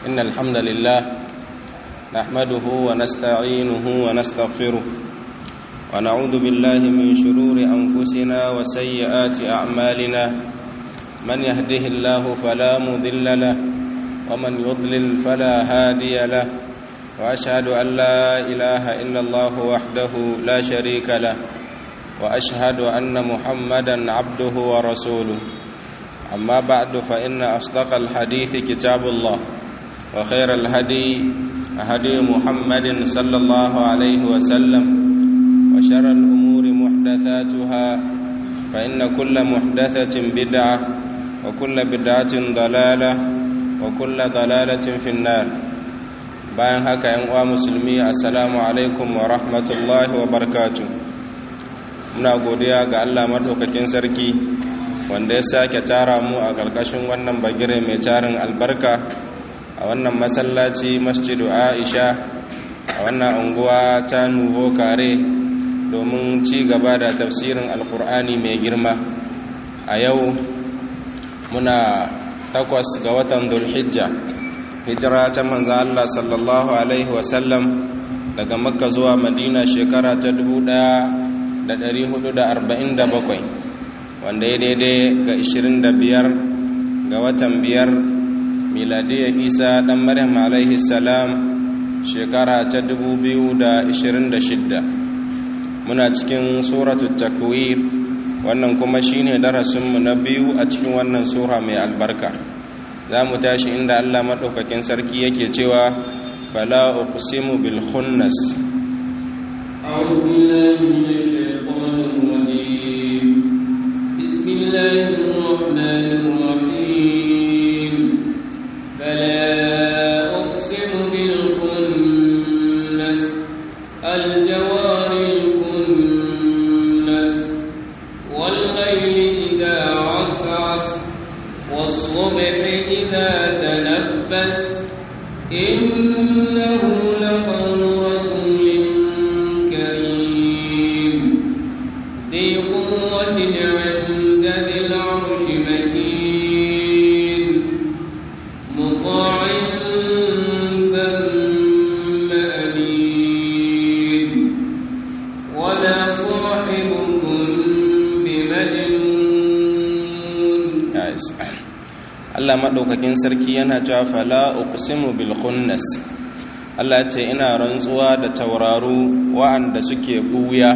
إن الحمد لله نحمده ونستعينه ونستغفره ونعوذ بالله من شرور أنفسنا وسيئات أعمالنا من يهده الله فلا مضل له ومن يضلل فلا هادي له وأشهد أن لا إله إلا الله وحده لا شريك له وأشهد أن محمدا عبده ورسوله أما بعد فإن أصدق الحديث كتاب الله وخير الهدي هدي محمد صلى الله عليه وسلم وشر الأمور محدثاتها فإن كل محدثة بدعة وكل بدعة ضلالة وكل ضلالة في النار bayan haka yan uwa musulmi assalamu alaikum wa rahmatullahi wa barakatuh muna godiya ga Allah madaukakin sarki wanda ya sake tara mu a ƙarƙashin wannan bagire mai tarin albarka a wannan masallaci masjidu Aisha a wannan unguwa ta Nuho Kare domin ci gaba da tafsirin alkur'ani mai girma a yau muna takwas ga watan Dhulhijja hijira ta manzan Allah sallallahu Alaihi wasallam daga makka zuwa madina shekara ta 1447 wanda ya daidai ga 25 ga watan biyar miladiyar isa dan maryam alaihi salam shekara ta 2026 muna cikin suratul takwir wannan kuma shine darasinmu na biyu a cikin wannan sura mai albarka za mu tashi inda Allah maɗaukakin sarki yake cewa fala uqsimu bil khunnas أعوذ بالله من الشيطان الرجيم بسم الله الرحمن الرحيم فلا أقسم بالخنس الجوار الكنس والليل إذا عسعس والصبح إذا تنفس إنه لقول رسول كريم ذي قوة عند ذي العرش مكين مطاع ثم أمين وما صاحبكم بمجنون Allah maɗaukakin sarki yana cewa fala uqsimu bil khunnas Allah ce ina rantsuwa da tauraru wa'anda suke buya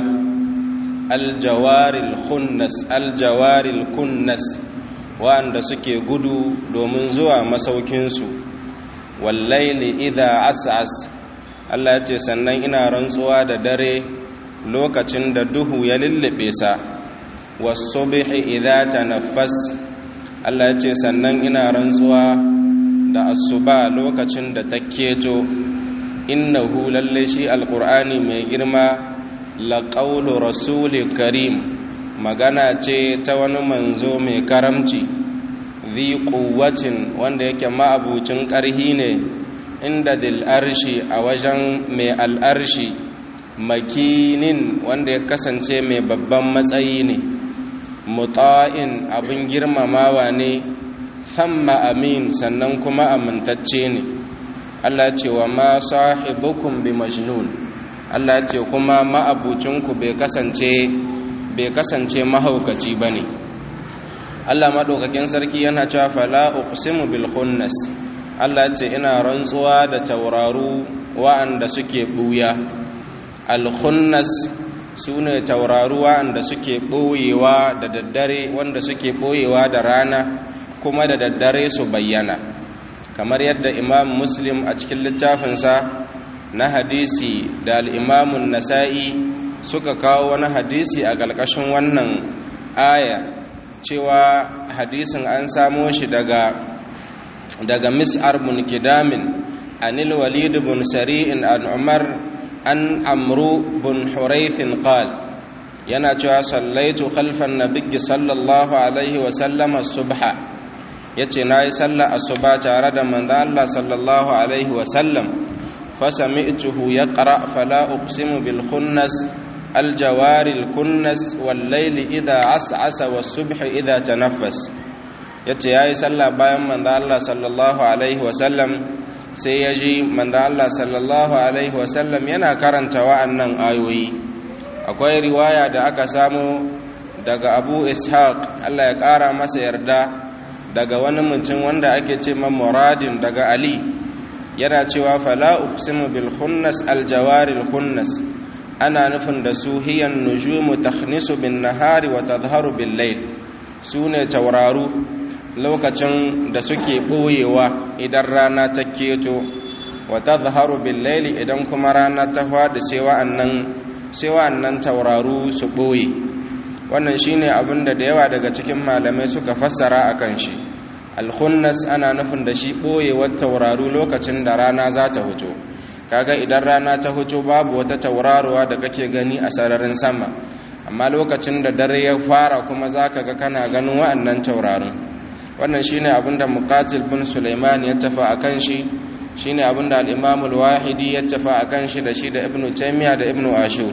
aljawaril khunnas aljawaril kunnas wa'anda suke gudu domin zuwa masaukinsu wallaili idha as'as Allah ce sannan ina rantsuwa da dare lokacin da duhu ya lullube sa was-subhi idha tanaffas Allah ce sannan ina rantsuwa da asuba lokacin da ta keto innahu lalle shi alqur'ani mai girma laqawlu rasulil karim magana ce ta wani manzo mai karamci zi quwwatin wanda yake ma'abucin ƙarhi ne inda dil arshi a wajen mai al'arshi makinin wanda ya kasance mai babban matsayi ne muta'in abin girmamawa ne thamma amin sannan kuma amintacce ne Allah ce wa ma sahibukum bi majnun Allah ce kuma ma'abucinku bai kasance bai kasance mahaukaci bane Allah madaukakin sarki yana cewa fala uqsimu bil khunnas Allah ce ina rantsuwa da tauraru wa'anda suke buya al khunnas su ne tauraruwa da suke ɓoyewa da daddare wanda suke ɓoyewa da rana kuma da daddare su bayyana kamar yadda imam muslim a cikin littafinsa na hadisi da al'imamun nasa'i suka kawo wani hadisi a ƙarƙashin wannan aya cewa hadisin an samo shi daga daga mis'ar bin kidamin anil walid bin sari'in an umar an amru bin huraithin qal yana cewa sallaitu khalfan nabiyyi sallallahu alaihi wa sallama subha yace nayi sallah asuba tare da manzo Allah sallallahu alaihi wa sallam fa sami'tuhu yaqra fala uqsimu bil khunnas al jawari al kunnas wal layli idha as'asa was subhi idha tanaffas yace yayi sallah bayan manzo Allah sallallahu alaihi wa sallam sai ya ji manzan Allah sallallahu alaihi wasallam yana karanta wa'annan ayoyi akwai riwaya da aka samu daga abu ishaq Allah ya ƙara masa yarda daga wani mutum wanda ake ce muradin daga ali yana cewa fala uqsimu bil khunnas al jawaril khunnas ana nufin da su hiyan nujumu takhnisu bin nahari wa tadhharu bil layl sune tauraru lokacin da suke boyewa idan rana ta keto wa tadhharu bil layl idan kuma rana ta fadi sai wa'annan sai wa'annan tauraru su boye wannan shine abin da da yawa daga cikin malamai suka fassara akan shi alkhunnas ana nufin da shi ɓoyewar tauraru lokacin da rana za ta huto kaga idan rana ta huto babu wata tauraruwa da kake gani a sararin sama amma lokacin da dare ya fara kuma za ka ga kana ganin wa'annan taurarun wannan shine abin da muqatil bin sulaiman ya tafa akan shi shine abin da al-imam al-wahidi ya tafa akan shi da shi da ibnu taymiya da ibnu ashur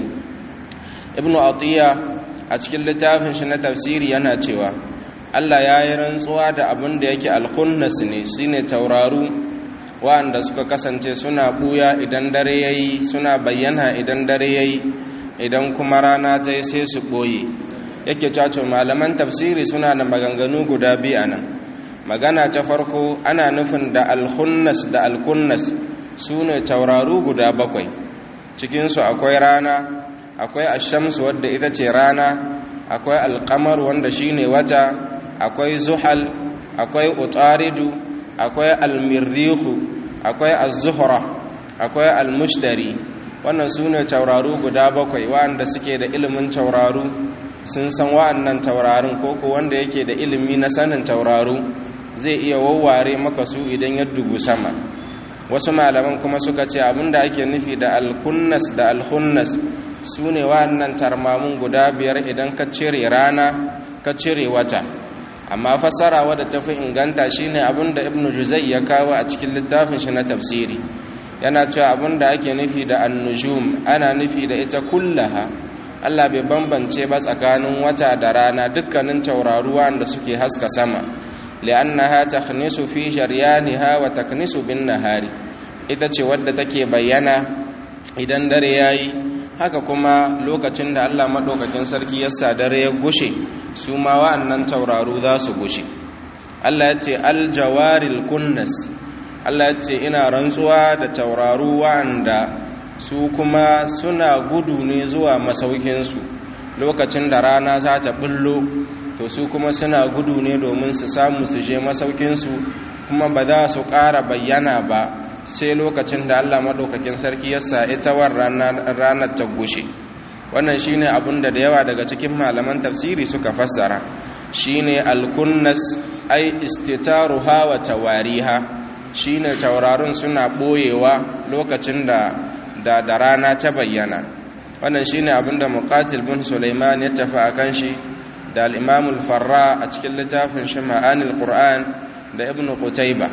ibnu atiya a cikin littafin shi na tafsiri yana cewa Allah ya yi rantsuwa da abin da yake alkhunnas ne shine tauraru waɗanda suka kasance suna buya idan dare yayi suna bayyana idan dare yayi idan kuma rana ta yi sai su ɓoye yake caco malaman tafsiri suna da maganganu guda biyu anan magana ta farko ana nufin da alkhunnas da alkunnas su ne tauraru guda bakwai cikinsu akwai rana akwai ashamsu wadda ita ce rana akwai alkamar wanda shine wata akwai zuhal akwai utaridu akwai almirrihu akwai az-zuhra akwai almushtari wannan sune tauraru guda bakwai wanda suke da ilimin tauraru sun san wa'annan taurarun koko wanda yake da ilimi na sanin tauraru zai iya wawware maka su idan ya dubu sama wasu malaman kuma suka ce abinda ake nufi da alkunnas da alhunnas su ne wa'annan tarmamun guda biyar idan ka cire rana ka cire wata amma fassara wadda ta fi inganta shine abinda ibnu juzai ya kawo a cikin littafin shi na tafsiri yana cewa abinda ake nufi da annujum ana nufi da ita kullaha Allah bai bambance ba tsakanin wata da rana dukkanin tauraruwa da suke haska sama li'annaha takhnisu fi sharyaniha wa taknisu bin nahari ita ce wadda take bayyana idan dare yayi haka kuma lokacin da Allah madaukakin sarki ya sa dare ya gushe su ma wa'annan tauraru za su gushe Allah ya ce aljawaril kunnas Allah ya ce ina rantsuwa da tauraru wa'anda su kuma suna gudu ne zuwa masaukinsu lokacin da rana za ta bullo to su kuma suna gudu ne domin su samu su je masaukinsu kuma ba za su ƙara bayyana ba sai lokacin da Allah maɗaukakin sarki ya sa ita war ranar ta gushe wannan shine abin da da yawa daga cikin malaman tafsiri suka fassara shine alkunnas ai istitaruha wa tawariha shine taurarin suna ɓoyewa lokacin da da da rana ta bayyana wannan shine abinda muqatil bin sulaiman ya tafi akan shi da al-imam al-farra a cikin littafin shi ma'anil qur'an da ibnu qutayba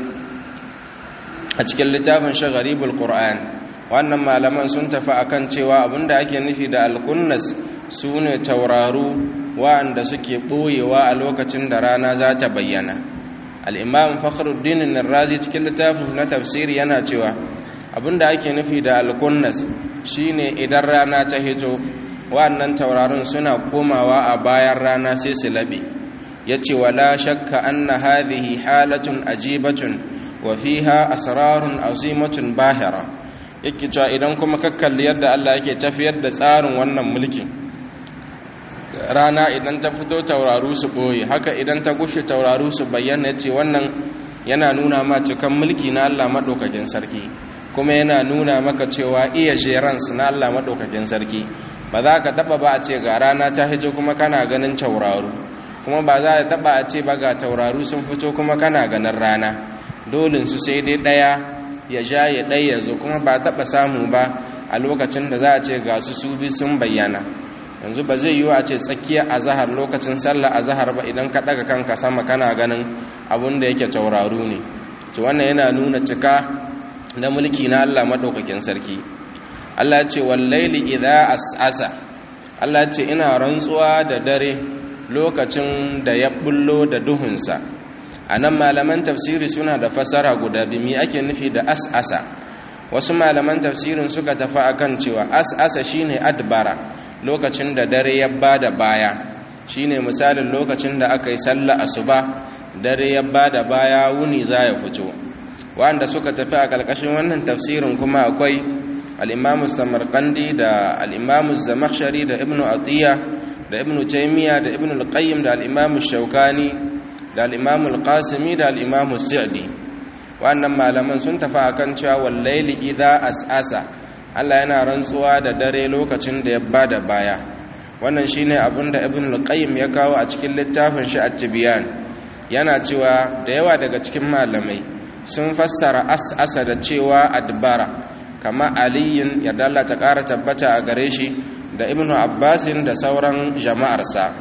a cikin littafin shi gharibul qur'an wannan malaman sun tafi akan cewa abinda ake nufi da al-kunnas sune tauraru wa'anda suke boyewa a lokacin da rana za ta bayyana al-imam fakhruddin an-razi cikin littafin na tafsiri yana cewa abinda ake nufi da alkunnas shine idan rana ta hito wannan taurarin suna komawa a bayan rana sai su labe yace wala shakka anna hadhihi halatun ajibatun wa fiha asrarun azimatun bahira yake cewa idan kuma ka kalli yadda Allah yake tafiyar da tsarin wannan mulkin rana idan ta fito tauraru su boye haka idan ta gushe tauraru su bayyana yace wannan yana nuna ma cikan mulki na Allah madaukakin sarki kuma yana nuna maka cewa iya jeransu na Allah maɗaukakin sarki ba za ka taɓa ba a ce ga rana ta hito kuma kana ganin tauraru kuma ba za ka taɓa a ce ba ga tauraru sun fito kuma kana ganin rana dolinsu sai dai ɗaya ya ja ya ɗaya ya zo kuma ba taɓa samu ba a lokacin da za a ce ga su su bi sun bayyana yanzu ba zai yiwu a ce tsakiyar azahar lokacin sallah azahar ba idan ka ɗaga kanka sama kana ganin abin da yake tauraru ne to wannan yana nuna cika na mulki na Allah maɗaukakin sarki Allah ce wallaili idha as'asa Allah ce ina rantsuwa da dare lokacin da ya bullo da duhunsa anan malaman tafsiri suna da fasara guda biyu me ake nufi da as'asa wasu malaman tafsirin suka tafi akan cewa as'asa shine adbara lokacin da dare ya bada baya shine misalin lokacin da aka yi sallah asuba dare ya bada baya wuni za ya fito wanda suka tafi a ƙarƙashin wannan tafsirin kuma akwai al'imamu samarkandi da al'imamu zamakshari da ibn atiyya da ibn taimiyya da ibn al-qayyim da al'imamu shaukani da al'imamu al-qasimi da al'imamu sa'di wannan malaman sun tafi akan cewa wallaili idha as'asa Allah yana rantsuwa da dare lokacin da ya bada baya wannan shine abin da ibn al-qayyim ya kawo a cikin littafin shi at-tibyan yana cewa da yawa daga cikin malamai sun fassara as'asa da cewa adbara kama aliyin ya ta ƙara tabbata a gare shi da ibn abbasin da sauran jama'arsa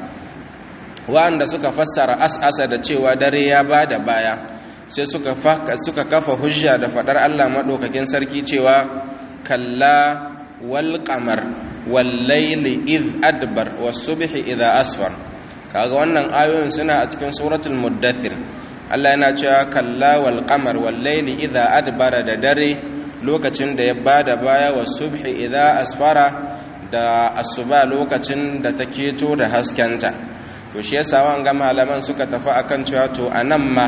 wa'anda suka fassara as'asa da cewa dare ya ba da baya sai suka kafa hujja da faɗar allah maɗaukakin sarki cewa kalla wal qamar wal layli id adbar was subhi idha asfar kaga wannan ayoyin suna a cikin suratul muddathir Allah yana cewa kalla wal qamar wal layli idha adbara da dare lokacin da ya bada baya was subhi idha asfara da asuba lokacin da ta keto da haskenta to shi yasa wanga malaman suka tafi akan cewa to anan ma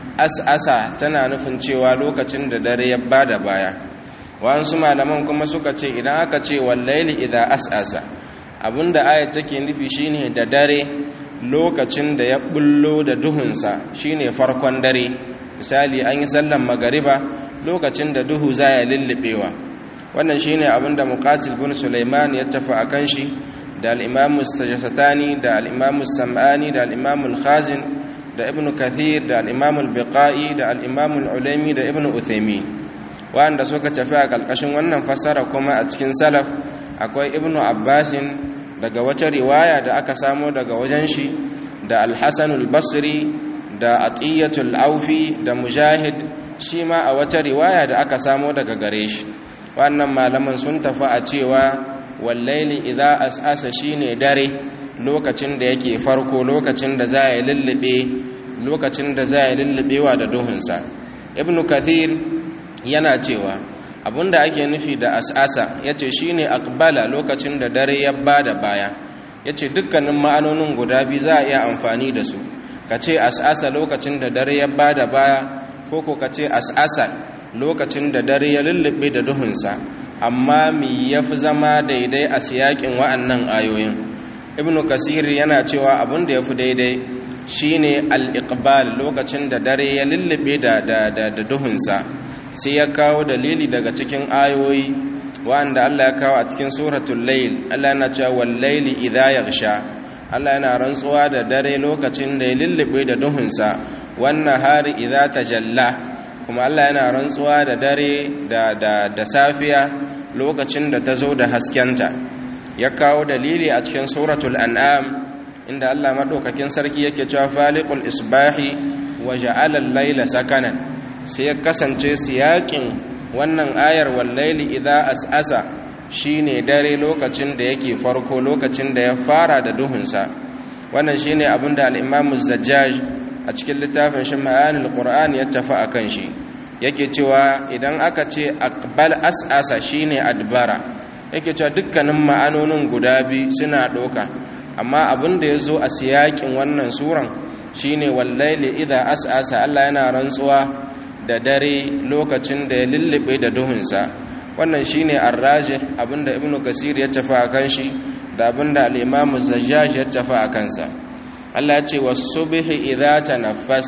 as'asa tana nufin cewa lokacin da dare ya bada baya wasu malaman kuma suka ce idan aka ce wallaili idha as'asa abinda ayat take nufi shine da dare lokacin da ya bullo da duhunsa shine farkon dare misali an yi sallan magariba lokacin da duhu za ya lullubewa wannan shine abinda muqatil bin sulaiman ya tafi akan shi da al-imam sajasatani da al-imam sam'ani da al-imam al-khazin da ibn kathir da al-imam al-biqai da al-imam al-ulaimi da ibn uthaymin wanda suka tafi a kalkashin wannan fassara kuma a cikin salaf akwai ibn abbasin daga wata riwaya da aka samo daga wajen shi da al-hasan al-basri da atiyatul aufi da mujahid shi ma a wata riwaya da aka samo daga gare shi wannan malaman sun tafi a cewa wallaili idza as'asa shine dare lokacin da yake farko lokacin da za ya lullube lokacin da za ya lullubewa da duhunsa ibnu kathir yana cewa abinda ake nufi da as'asa yace shine aqbala lokacin da dare ya bada baya yace dukkanin ma'anonin guda biyu za a iya amfani da su kace as'asa lokacin da dare ya bada baya ko ko kace as'asa lokacin da dare ya lullube da duhunsa amma mi yafi zama daidai a siyakin wa'annan ayoyin ibnu kasir yana cewa abin da yafi daidai shine al-iqbal lokacin da dare ya lullube da da da duhunsa sai ya kawo dalili daga cikin ayoyi wanda Allah ya kawo a cikin suratul layl Allah yana cewa wal layli idha yaghsha Allah yana rantsuwa da dare lokacin da ya lullube da duhunsa wannan hari idha tajalla kuma Allah yana rantsuwa da dare da da da safiya lokacin da ta zo da haskenta ya kawo dalili a cikin suratul an'am inda Allah madaukakin sarki yake cewa faliqul isbahi wa ja'ala al-layla sakanan sai ya kasance siyakin wannan ayar wallaili idza as'asa shine dare lokacin da yake farko lokacin da ya fara da duhunsa wannan shine abinda al-Imam az-Zajjaj a cikin littafin shi Ma'anil Qur'an ya tafi akan shi yake cewa idan aka ce aqbal as'asa shine adbara yake cewa dukkanin ma'anonin guda biyu suna doka amma abin da yazo a siyakin wannan suran shine wallaili idza as'asa Allah yana rantsuwa da dare lokacin da ya lullube da duhunsa wannan shine arraji abinda ibnu kasir ya tafi akan shi da abinda al-imamu zajjaj ya tafi akan sa Allah ya ce was-subhi idza tanaffas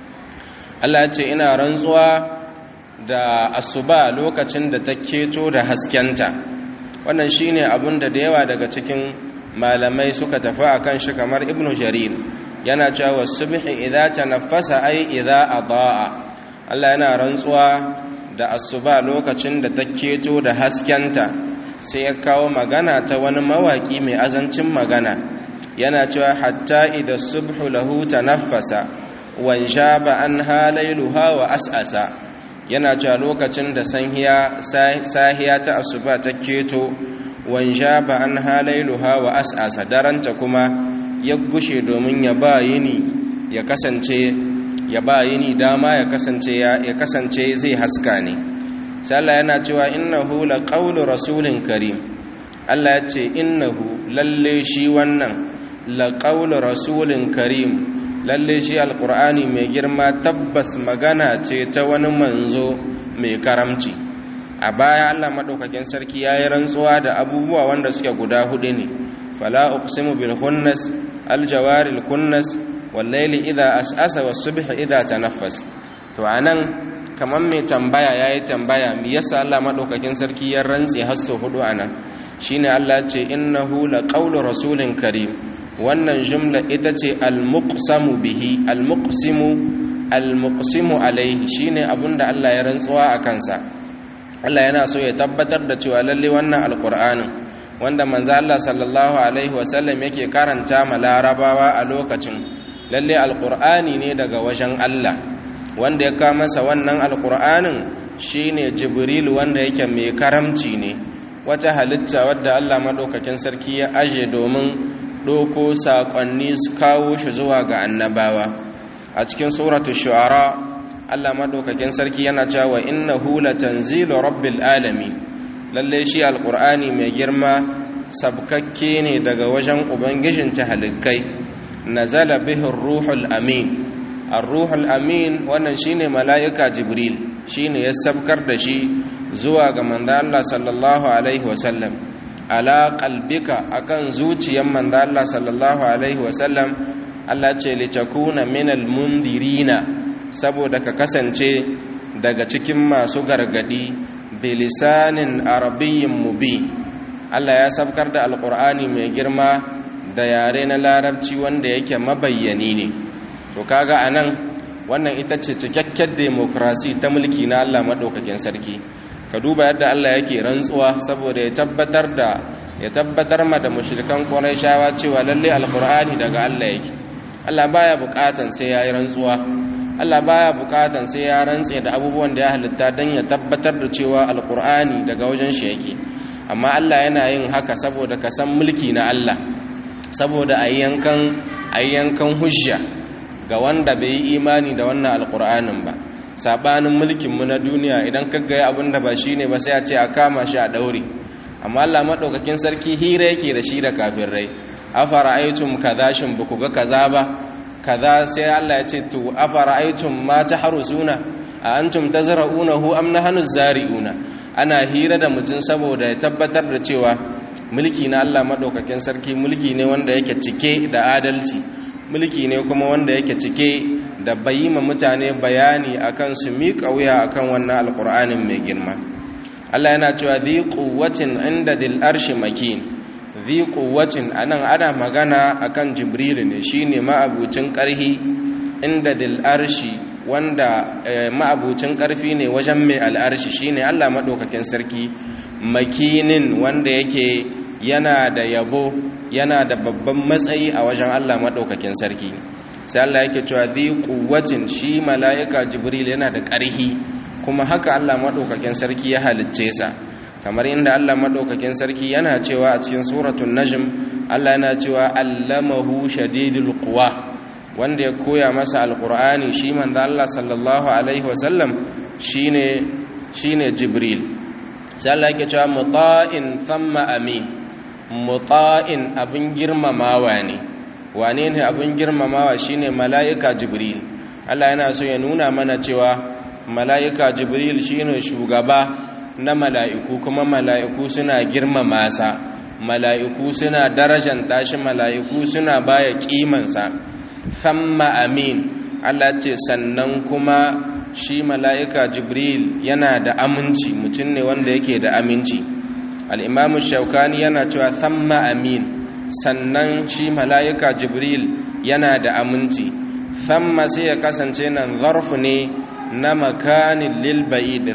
Allah ya ce ina rantsuwa da asuba lokacin da ta keto da haskenta wannan shine abinda da yawa daga cikin malamai suka tafi akan shi kamar ibnu jarir yana cewa was-subhi idza tanaffasa ay idza adaa Allah yana rantsuwa da asuba lokacin da ta keto da haskenta sai ya kawo magana ta wani mawaki mai azancin magana yana cewa hatta idan subhu lahu tanaffasa wan shaba an halailuha wa as'asa yana cewa lokacin da sanhiya sahiya ta asuba ta keto wan shaba an halailuha wa as'asa daranta kuma ya gushe domin ya ba yini ya kasance ya ba yini dama ya kasance ya kasance zai haska ne sai Allah yana cewa innahu laqawlu rasulin karim Allah ya ce innahu lalle shi wannan laqawlu rasulin karim lalle shi alqur'ani mai girma tabbas magana ce ta wani manzo mai karamci a baya Allah madaukakin sarki yayi rantsuwa da abubuwa wanda suke guda hudu ne fala uqsimu bil khunnas al jawaril kunnas wal layli idha as'asa was subhi idha tanaffas to anan kaman mai tambaya yayi tambaya me yasa Allah madaukakin sarki ya rantsi hasso hudu anan shine Allah ce innahu laqawlu rasulin karim wannan jumla ita ce al-muqsamu bihi al-muqsimu al-muqsimu alaihi shine abinda Allah ya rantsuwa a kansa Allah yana so ya tabbatar da cewa lalle wannan alqur'anin wanda manzo Allah sallallahu alaihi wasallam yake karanta ma larabawa a lokacin lalle alqur'ani ne daga wajen Allah wanda ya kawo masa wannan alqur'anin shine jibril wanda yake mai karamci ne wata halitta wadda Allah madaukakin sarki ya aje domin doko saƙonni su kawo shi zuwa ga annabawa a cikin suratu shu'ara Allah madaukakin sarki yana cewa innahu latanzilu rabbil alamin lalle shi alqur'ani mai girma sabkakke ne daga wajen ubangijin tahalikai nazala bihi ruhul amin ar-ruhul amin wannan shine mala'ika jibril shine ya sabkar da shi zuwa ga manzo Allah sallallahu alaihi wasallam ala qalbika akan zuciyar manzo Allah sallallahu alaihi wasallam Allah ce litakuna minal mundirina saboda ka kasance daga cikin masu gargadi bilisanin arabiyyin mubi Allah ya sabkar da alqur'ani mai girma da yare na larabci wanda yake mabayyani ne to kaga anan wannan ita ce cikakken demokrasi ta mulki na Allah madaukakin sarki ka duba yadda Allah yake rantsuwa saboda ya tabbatar da ya tabbatar ma da mushrikan Qurayshawa cewa lalle alqur'ani daga Allah yake Allah baya bukatan sai yayi rantsuwa Allah baya bukatan sai ya rantse da abubuwan da ya halitta dan ya tabbatar da cewa alqur'ani daga wajen shi yake amma Allah yana yin haka saboda ka san mulki na Allah saboda ayyankan ayyankan hujja ga wanda bai yi imani da wannan alqur'anin ba sabanin mulkinmu na duniya idan ka ga abin da ba shi ne ba sai a ce a kama shi a daure amma Allah maɗaukakin sarki hira yake da shi da kafirai afara aitum kaza shin ba ku ga kaza ba kaza sai Allah ya ce to afara aitum ma tahrusuna a antum tazra'unahu am nahnu zari'una ana hira da mutum saboda ya tabbatar da cewa mulki na Allah maɗaukakin sarki mulki ne wanda yake cike da adalci mulki ne kuma wanda yake cike da bayyima mutane bayani akan su miƙa wuya akan wannan alƙur'anin mai girma Allah yana cewa dhi quwwatin inda dhil arshi makin dhi quwwatin anan ana magana akan jibril ne shine ma'abucin ƙarhi inda dhil arshi wanda ma'abucin ƙarfi ne wajen mai al'arshi shine Allah madaukakin sarki makinin wanda yake yana da yabo yana da babban matsayi a wajen Allah madaukakin sarki sai Allah yake cewa dhi quwwatin shi mala'ika jibril yana da ƙarhi kuma haka Allah madaukakin sarki ya halicce sa kamar inda Allah madaukakin sarki yana cewa a cikin suratul najm Allah yana cewa allamahu shadidul quwa wanda ya koya masa alqur'ani shi manzo Allah sallallahu alaihi wasallam shine shine jibril sai Allah yake cewa muta'in thumma amin muta'in abin girmamawa ne wane ne abin girmamawa shine mala'ika jibril Allah yana so ya nuna mana cewa mala'ika jibril shine shugaba na mala'iku kuma mala'iku suna girmama sa mala'iku suna darajanta shi mala'iku suna baya kimansa thamma amin Allah ce sannan kuma shi mala'ika jibril yana da aminci mutum ne wanda yake da aminci al'imamu shaukani yana cewa thamma amin sannan shi mala'ika jibril yana da aminci thamma sai ya kasance nan zarfu ne na makanin lilba'id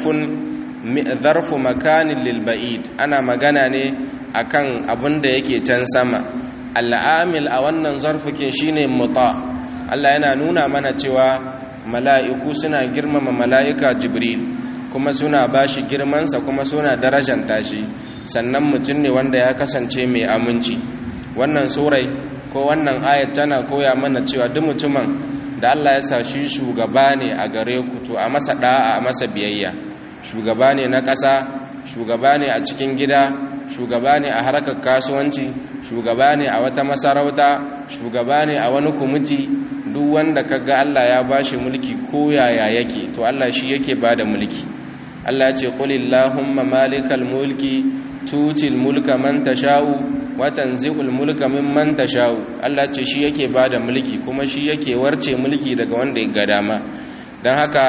zarfu makanin lilba'id ana magana ne akan abin da yake can sama al'amil a wannan zarfukin shine muta Allah yana nuna mana cewa mala'iku suna girmama mala'ika jibril kuma suna bashi girmansa kuma suna darajanta shi sannan mutum ne wanda ya kasance mai aminci wannan surai ko wannan ayat tana koya mana cewa duk mutumin da Allah ya sa shi shugaba ne a gare ku to a masa da'a a masa biyayya shugaba ne na ƙasa shugaba ne a cikin gida shugaba ne a harkar kasuwanci shugaba ne a wata masarauta shugaba ne a wani kumiti duk wanda kaga Allah ya bashi mulki ko yaya yake to Allah shi yake bada mulki Allah ya ce qulillahumma malikal mulki tutil mulka man tasha'u wa tanzi'ul mulka mimman tasha'u Allah ce shi yake bada mulki kuma shi yake warce mulki daga wanda ya ga dama dan haka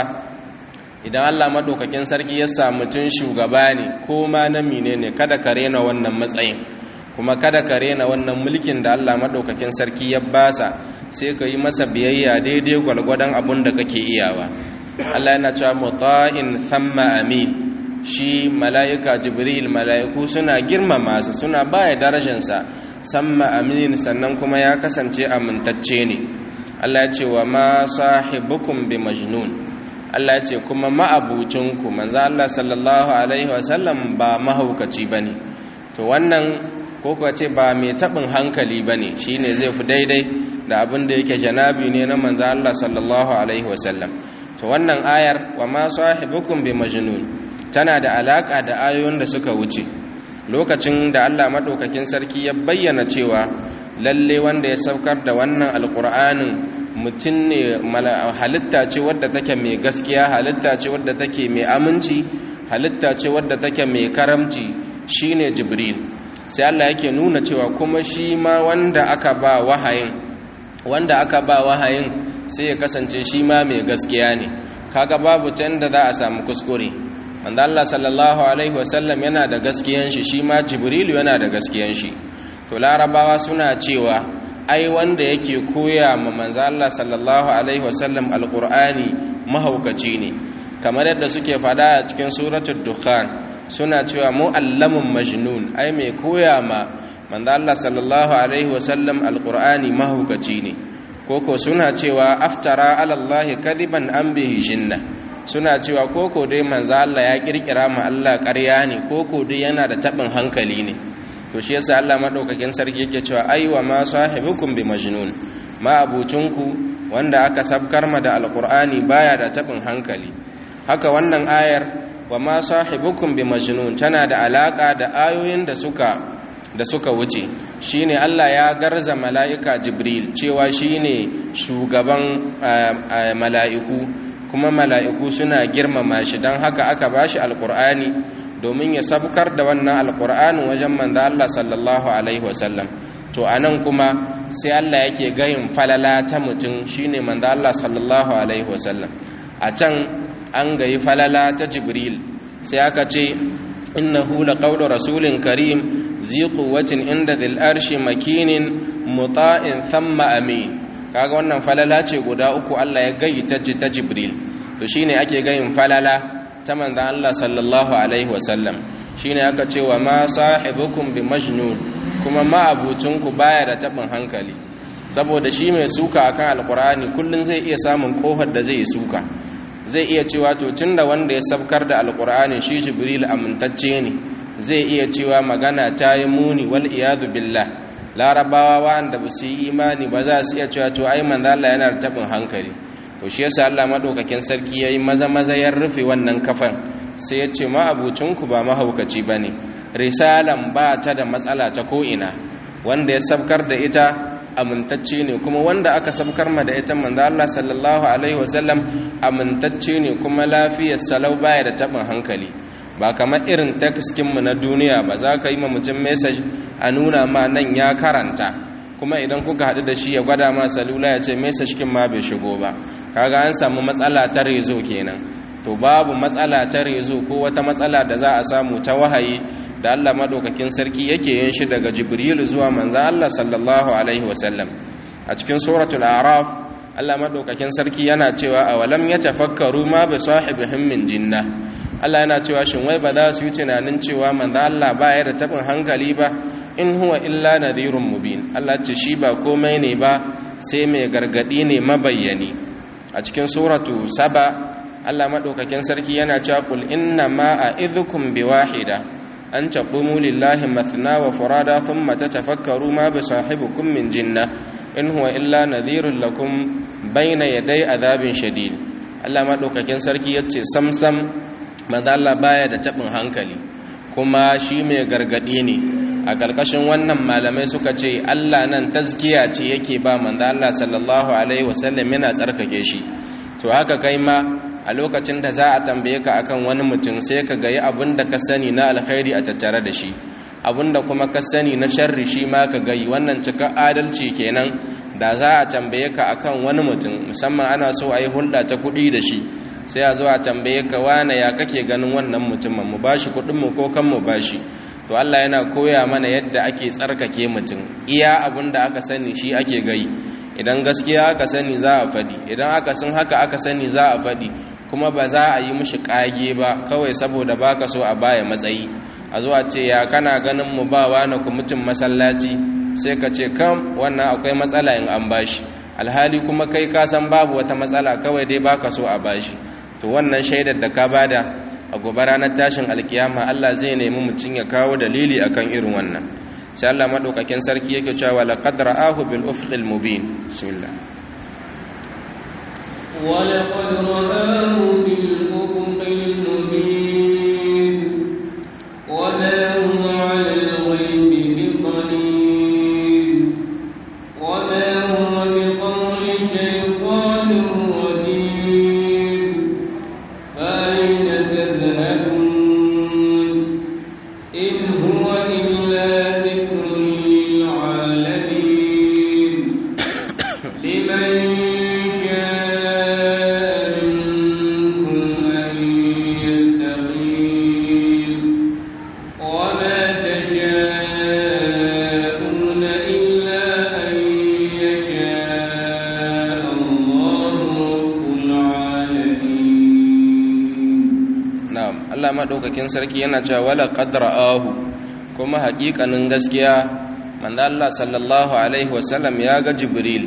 idan Allah madaukakin sarki ya sa mutun shugaba ne ko ma na menene kada ka rena wannan matsayin kuma kada ka rena wannan mulkin da Allah madaukakin sarki ya basa sai ka yi masa biyayya daidai gwalgwadon abun da kake iyawa Allah yana cewa muta'in thamma amin shi mala'ika jibril mala'iku suna girmama su suna baya darajarsa samma amin sannan kuma ya kasance amintacce ne Allah ya ce wa ma sahibukum bi majnun Allah ya ce kuma ma'abucinku manzo Allah sallallahu alaihi wasallam ba mahaukaci bane to wannan ko kuwa ce ba mai tabin hankali bane shine zai fi daidai da abin da yake janabi ne na manzo Allah sallallahu alaihi wasallam to wannan ayar wa ma sahibukum bi majnun tana da alaka da ayoyin da suka wuce lokacin da Allah madaukakin sarki ya bayyana cewa lalle wanda ya saukar da wannan alqur'anin mutum ne halitta ce wadda take mai gaskiya halitta ce wadda take mai aminci halitta ce wadda take mai karamci shine jibril sai Allah yake nuna cewa kuma shi ma wanda aka ba wahayin wanda aka ba wahayin sai ya kasance shi ma mai gaskiya ne kaga babu ta inda za a samu kuskure wanda Allah sallallahu alaihi wasallam yana da gaskiyan shi shi ma jibrilu yana da gaskiyan shi to larabawa suna cewa ai wanda yake koya ma manzo Allah sallallahu alaihi wasallam alqur'ani mahaukaci ne kamar yadda suke fada a cikin suratul dukhan suna cewa muallamun majnun ai mai koya ma manzo Allah sallallahu alaihi wasallam alqur'ani mahaukaci ne koko suna cewa aftara ala Allah kadiban an bihi jinna suna cewa koko dai manzo Allah ya kirkira ma Allah ƙarya ne koko dai yana da tabin hankali ne to shi yasa Allah madaukakin sarki yake cewa aiwa ma sahibukum bi majnun ma abucinku wanda aka sabkar ma da alqur'ani baya da tabin hankali haka wannan ayar wa ma sahibukum bi majnun tana da alaka da ayoyin da suka da suka wuce shine Allah ya garza mala'ika Jibril cewa shine shugaban mala'iku kuma mala'iku suna girmama shi don haka aka bashi alqur'ani domin ya sabkar da wannan alqur'anin wajen manzo Allah sallallahu alaihi wasallam to anan kuma sai Allah yake gayin falala ta mutum shine manzo Allah sallallahu alaihi wasallam a can an gayi falala ta Jibril sai aka ce innahu laqawlu rasulin karim zi quwwatin inda dhil arshi makinin muta'in thumma amin kaga wannan falala ce guda uku Allah ya gayi ta ta Jibril to shine ake gayin falala ta manzon Allah sallallahu alaihi wasallam shine aka ce wa ma sahibukum bi majnun kuma ma abucinku baya da tabin hankali saboda shi mai suka akan alqur'ani kullun zai iya samun kofar da zai suka zai iya cewa to tunda wanda ya sabkar da alqur'ani shi Jibril amintacce ne zai iya cewa magana ta yi muni wal iyadu billah larabawa wanda ba su yi imani ba za su iya cewa to ai manzo Allah yana da tabin hankali to shi yasa Allah madaukakin sarki yayi maza maza ya rufe wannan kafan sai ya ce ma abucinku ba mahaukaci bane risalan ba ta da matsala ta ko ina wanda ya sabkar da ita amintacce ne kuma wanda aka sabkar ma da ita manzo Allah sallallahu alaihi wasallam amintacce ne kuma lafiyar salau baya da tabin hankali ba kamar irin mu na duniya ba za ka yi ma mutum message a nuna ma nan ya karanta kuma idan kuka haɗu da shi ya gwada ma salula ya ce message kin ma bai shigo ba kaga an samu matsala ta rezo kenan to babu matsala ta rezo ko wata matsala da za a samu ta wahayi da Allah madaukakin sarki yake yin shi daga Jibril zuwa manzo Allah sallallahu alaihi wasallam a cikin suratul a'raf Allah madaukakin sarki yana cewa awalam yatafakkaru ma bi sahibihim min jinna Allah yana cewa shin wai ba za su yi tunanin cewa manzo Allah ba ya da tabin hankali ba in huwa illa nadhirun mubin Allah ce shi ba komai ne ba sai mai gargadi ne mabayyani a cikin suratu saba Allah madaukakin sarki yana cewa qul inna ma a'idhukum biwahida an taqumu lillahi mathna wa furada thumma tatafakkaru ma bi sahibikum min jinna in huwa illa nadhirun lakum baina yadai azabin shadid Allah madaukakin sarki yace samsam manzo Allah baya da tabin hankali kuma shi mai gargadi ne a ƙarƙashin wannan malamai suka ce Allah nan tazkiya ce yake ba manzo Allah sallallahu alaihi wasallam yana tsarkake shi to haka kai ma a lokacin da za a tambaye ka akan wani mutum sai ka ga yi abin da ka sani na alkhairi a tattare da shi abin da kuma ka sani na sharri shi ma ka gayi wannan cika adalci kenan da za a tambaye ka akan wani mutum musamman ana so a yi hulɗa ta kuɗi da shi sai a zo a tambaye ka wane ya kake ganin wannan mutumin mu bashi kuɗin mu ko kan mu bashi to Allah yana koya mana yadda ake tsarkake mutum iya abin da aka sani shi ake gai idan gaskiya aka sani za a faɗi idan aka sun haka aka sani za a faɗi kuma ba za a yi mishi ƙage ba kawai saboda baka so a baya matsayi a zuwa ce ya kana ganin mu ba wani mutum masallaci sai ka ce kam wannan akwai matsala in an bashi alhali kuma kai ka san babu wata matsala kawai dai baka so a bashi to wannan shaidar da ka bada a gobe ranar tashin alkiyama Allah zai nemi mutum ya kawo dalili akan irin wannan sai Allah madaukakin sarki yake cewa laqad ra'ahu bil ufqil mubin bismillah ولقد رآه بالأفق المبين وما هو على الغيب بضنين وما هو بقول شيطان رجيم فأين تذهبون إن هو إلا ذكر للعالمين لمن شاء منكم أن يستقيم وما تشاءون إلا أن يشاء الله رب العالمين na'am Allah madaukakin sarki yana cewa wala qad ra'ahu kuma haƙiƙanin gaskiya manzo Allah sallallahu alaihi wasallam ya ga Jibril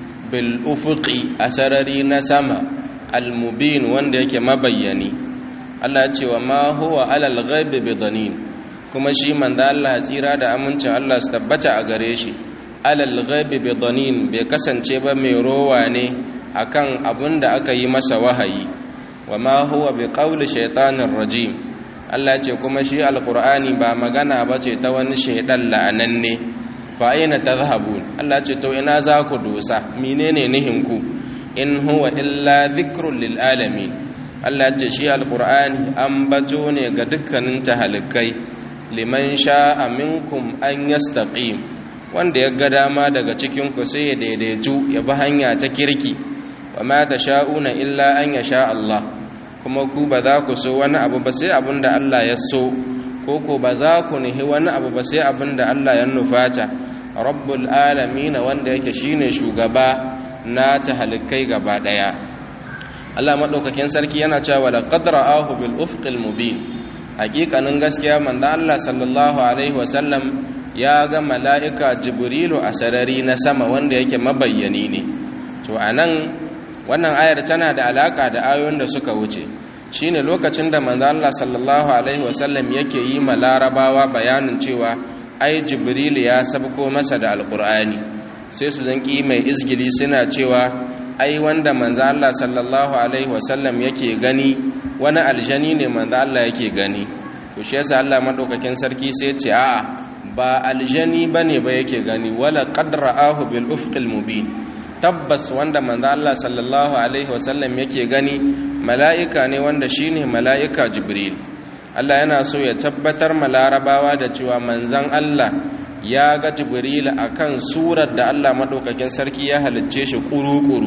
bil ufuqi asarari na sama al mubin wanda yake mabayyani Allah ya ce wa ma huwa alal ghaibi bidanin kuma shi manzo Allah tsira da amincin Allah su tabbata a gare shi alal ghaibi bidanin bai kasance ba mai rowa ne akan abin da aka yi masa wahayi wa ma huwa bi qawli shaytanir rajim Allah ce kuma shi alqur'ani ba magana bace ta wani shaydan la'ananne fa aina tadhhabun Allah ce to ina za ku dosa menene nihin ku in huwa illa dhikrun lil alamin Allah ce shi alqur'ani an bato ne ga dukkanin tahalikai liman sha'a minkum an yastaqim wanda ya ga dama daga cikin ku sai ya daidaitu ya bi hanya ta kirki wa ma tasha'una illa an yasha Allah kuma ku ba za ku so wani abu ba sai abin da Allah ya so ko ko ba za ku nihi wani abu ba sai abin da Allah ya nufata rabbul alamin wanda yake shine shugaba na tahalikai gaba daya Allah madaukakin sarki yana cewa la qadra'ahu bil ufqil mubin hakikanin gaskiya manzo Allah sallallahu alaihi wasallam ya ga mala'ika jibrilu a sarari na sama wanda yake mabayyani ne to anan wannan ayar tana da alaka da ayoyin da suka wuce shine lokacin da manzo Allah sallallahu alaihi wasallam yake yi ma larabawa bayanin cewa ai jibril ya sabko masa da alqur'ani sai su zanki mai izgili suna cewa ai wanda manzo Allah sallallahu alaihi wasallam yake gani wani aljani ne manzo Allah yake gani to shi yasa Allah madaukakin sarki sai ya ce a'a ba aljani bane ba yake gani wala qad ra'ahu bil ufqil mubin tabbas wanda manzo Allah sallallahu alaihi wasallam yake gani mala'ika ne wanda shine mala'ika Jibril Allah yana so ya tabbatar ma larabawa da cewa manzon Allah ya ga Jibril akan surar da Allah madaukakin sarki ya halicce shi kuru-kuru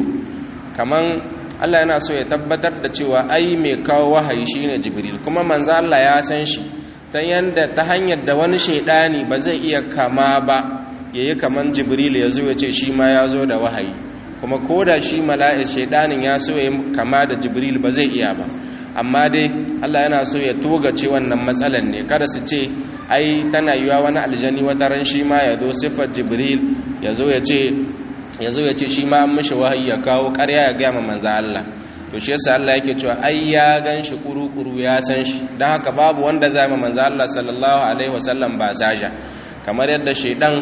kaman Allah yana so ya tabbatar da cewa ai mai kawo wahayi shine Jibril kuma manzon Allah ya san shi ta yanda ta hanyar da wani shaidani ba zai iya kama ba yayi kaman Jibril ya zo ya ce shi ma ya zo da wahayi kuma ko da shi mala'ik shaidanin ya so ya kama da jibril ba zai iya ba amma dai Allah yana so ya togace wannan matsalan ne kada su ce ai tana yiwa wani aljani wata ran shi ma ya zo siffar jibril ya zo ya ce ya zo ya ce shi ma an mishi wahayi ya kawo ƙarya ya gaya ma manza Allah to shi yasa Allah yake cewa ai ya gan shi kuru-kuru ya san shi don haka babu wanda zai ma manza Allah sallallahu alaihi wasallam ba saja kamar yadda shaidan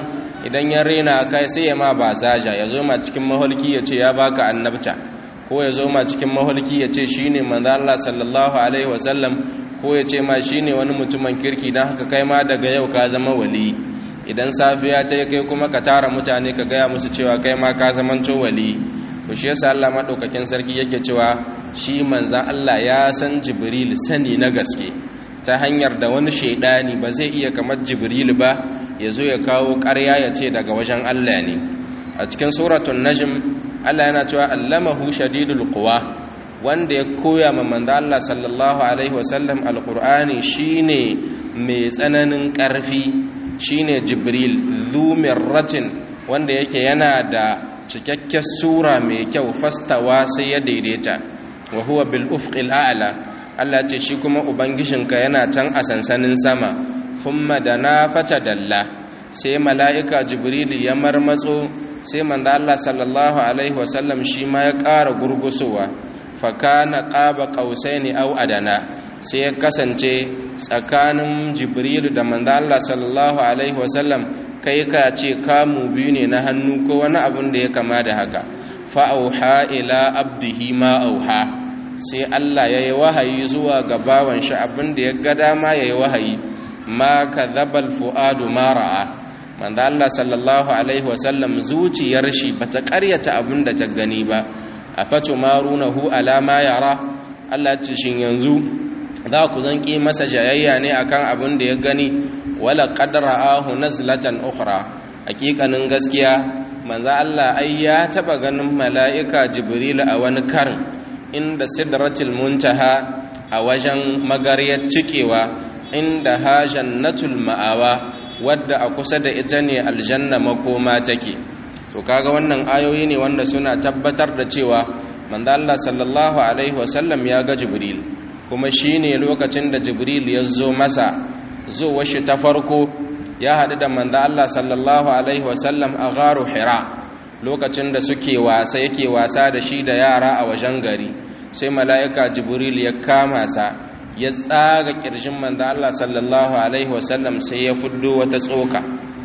idan ya rena kai sai ya ma ba saja ya zo ma cikin maholki ya ce ya baka annabta ko ya zo ma cikin maholki ya ce shine manzo Allah sallallahu alaihi wasallam ko ya ce ma shine wani mutumin kirki dan haka kai ma daga yau ka zama wali idan safiya ta kai kuma ka tara mutane ka gaya musu cewa kai ma ka zamanto wali to shi yasa Allah madaukakin sarki yake cewa shi manzan Allah ya san Jibril sani na gaske ta hanyar da wani shaidani ba zai iya kamar Jibril ba ya zo ya kawo ƙarya ya ce daga wajen Allah ne a cikin suratul najm Allah yana cewa allamahu shadidul quwa wanda ya koya ma manzan Allah sallallahu alaihi wasallam alqur'ani shine mai tsananin ƙarfi shine Jibril dhu mirratin wanda yake yana da cikakken sura mai kyau fastawa sai ya daidaita wa huwa bil ufqil a'la Allah ce shi kuma ubangijinka yana can a sansanin sama thumma dana fatadalla sai mala'ika jibril ya marmatso sai manzo Allah sallallahu alaihi wasallam shi ma ya ƙara gurgusowa fa kana qaba qausaini aw adana sai ya kasance tsakanin jibril da manzo Allah sallallahu alaihi wasallam kai ka ce kamu biyu ne na hannu ko wani abin da ya kama da haka fa'auha ila abdihi ma auha sai Allah ya yi wahayi zuwa ga bawan shi abin da ya ga dama ya yi wahayi ma ka zabal fu'adu mara'a manda Allah sallallahu alaihi wasallam zuciyar shi ba ta karyata abin da ta gani ba a fato marunahu alama yara Allah ce shin yanzu za ku zanki masa jayayya ne akan abin da ya gani wala qadra'ahu nazlatan ukhra hakikanin gaskiya manzo Allah ai ya taba ganin mala'ika jibril a wani karin inda sidratul muntaha a wajen magariyar cikewa inda ha jannatul ma'awa wadda a kusa da ita ne aljanna makoma take to kaga wannan ayoyi ne wanda suna tabbatar da cewa manzo Allah sallallahu alaihi wasallam ya ga jibril kuma shine lokacin da jibril ya zo masa zuwa shi ta farko ya haɗu da manzo Allah sallallahu alaihi wasallam a gharu hira lokacin da suke wasa yake wasa da shi da yara a wajen gari sai mala'ika jibril ya kama sa ya tsaga kirjin manzo Allah sallallahu alaihi wasallam sai ya fuddo wata tsoka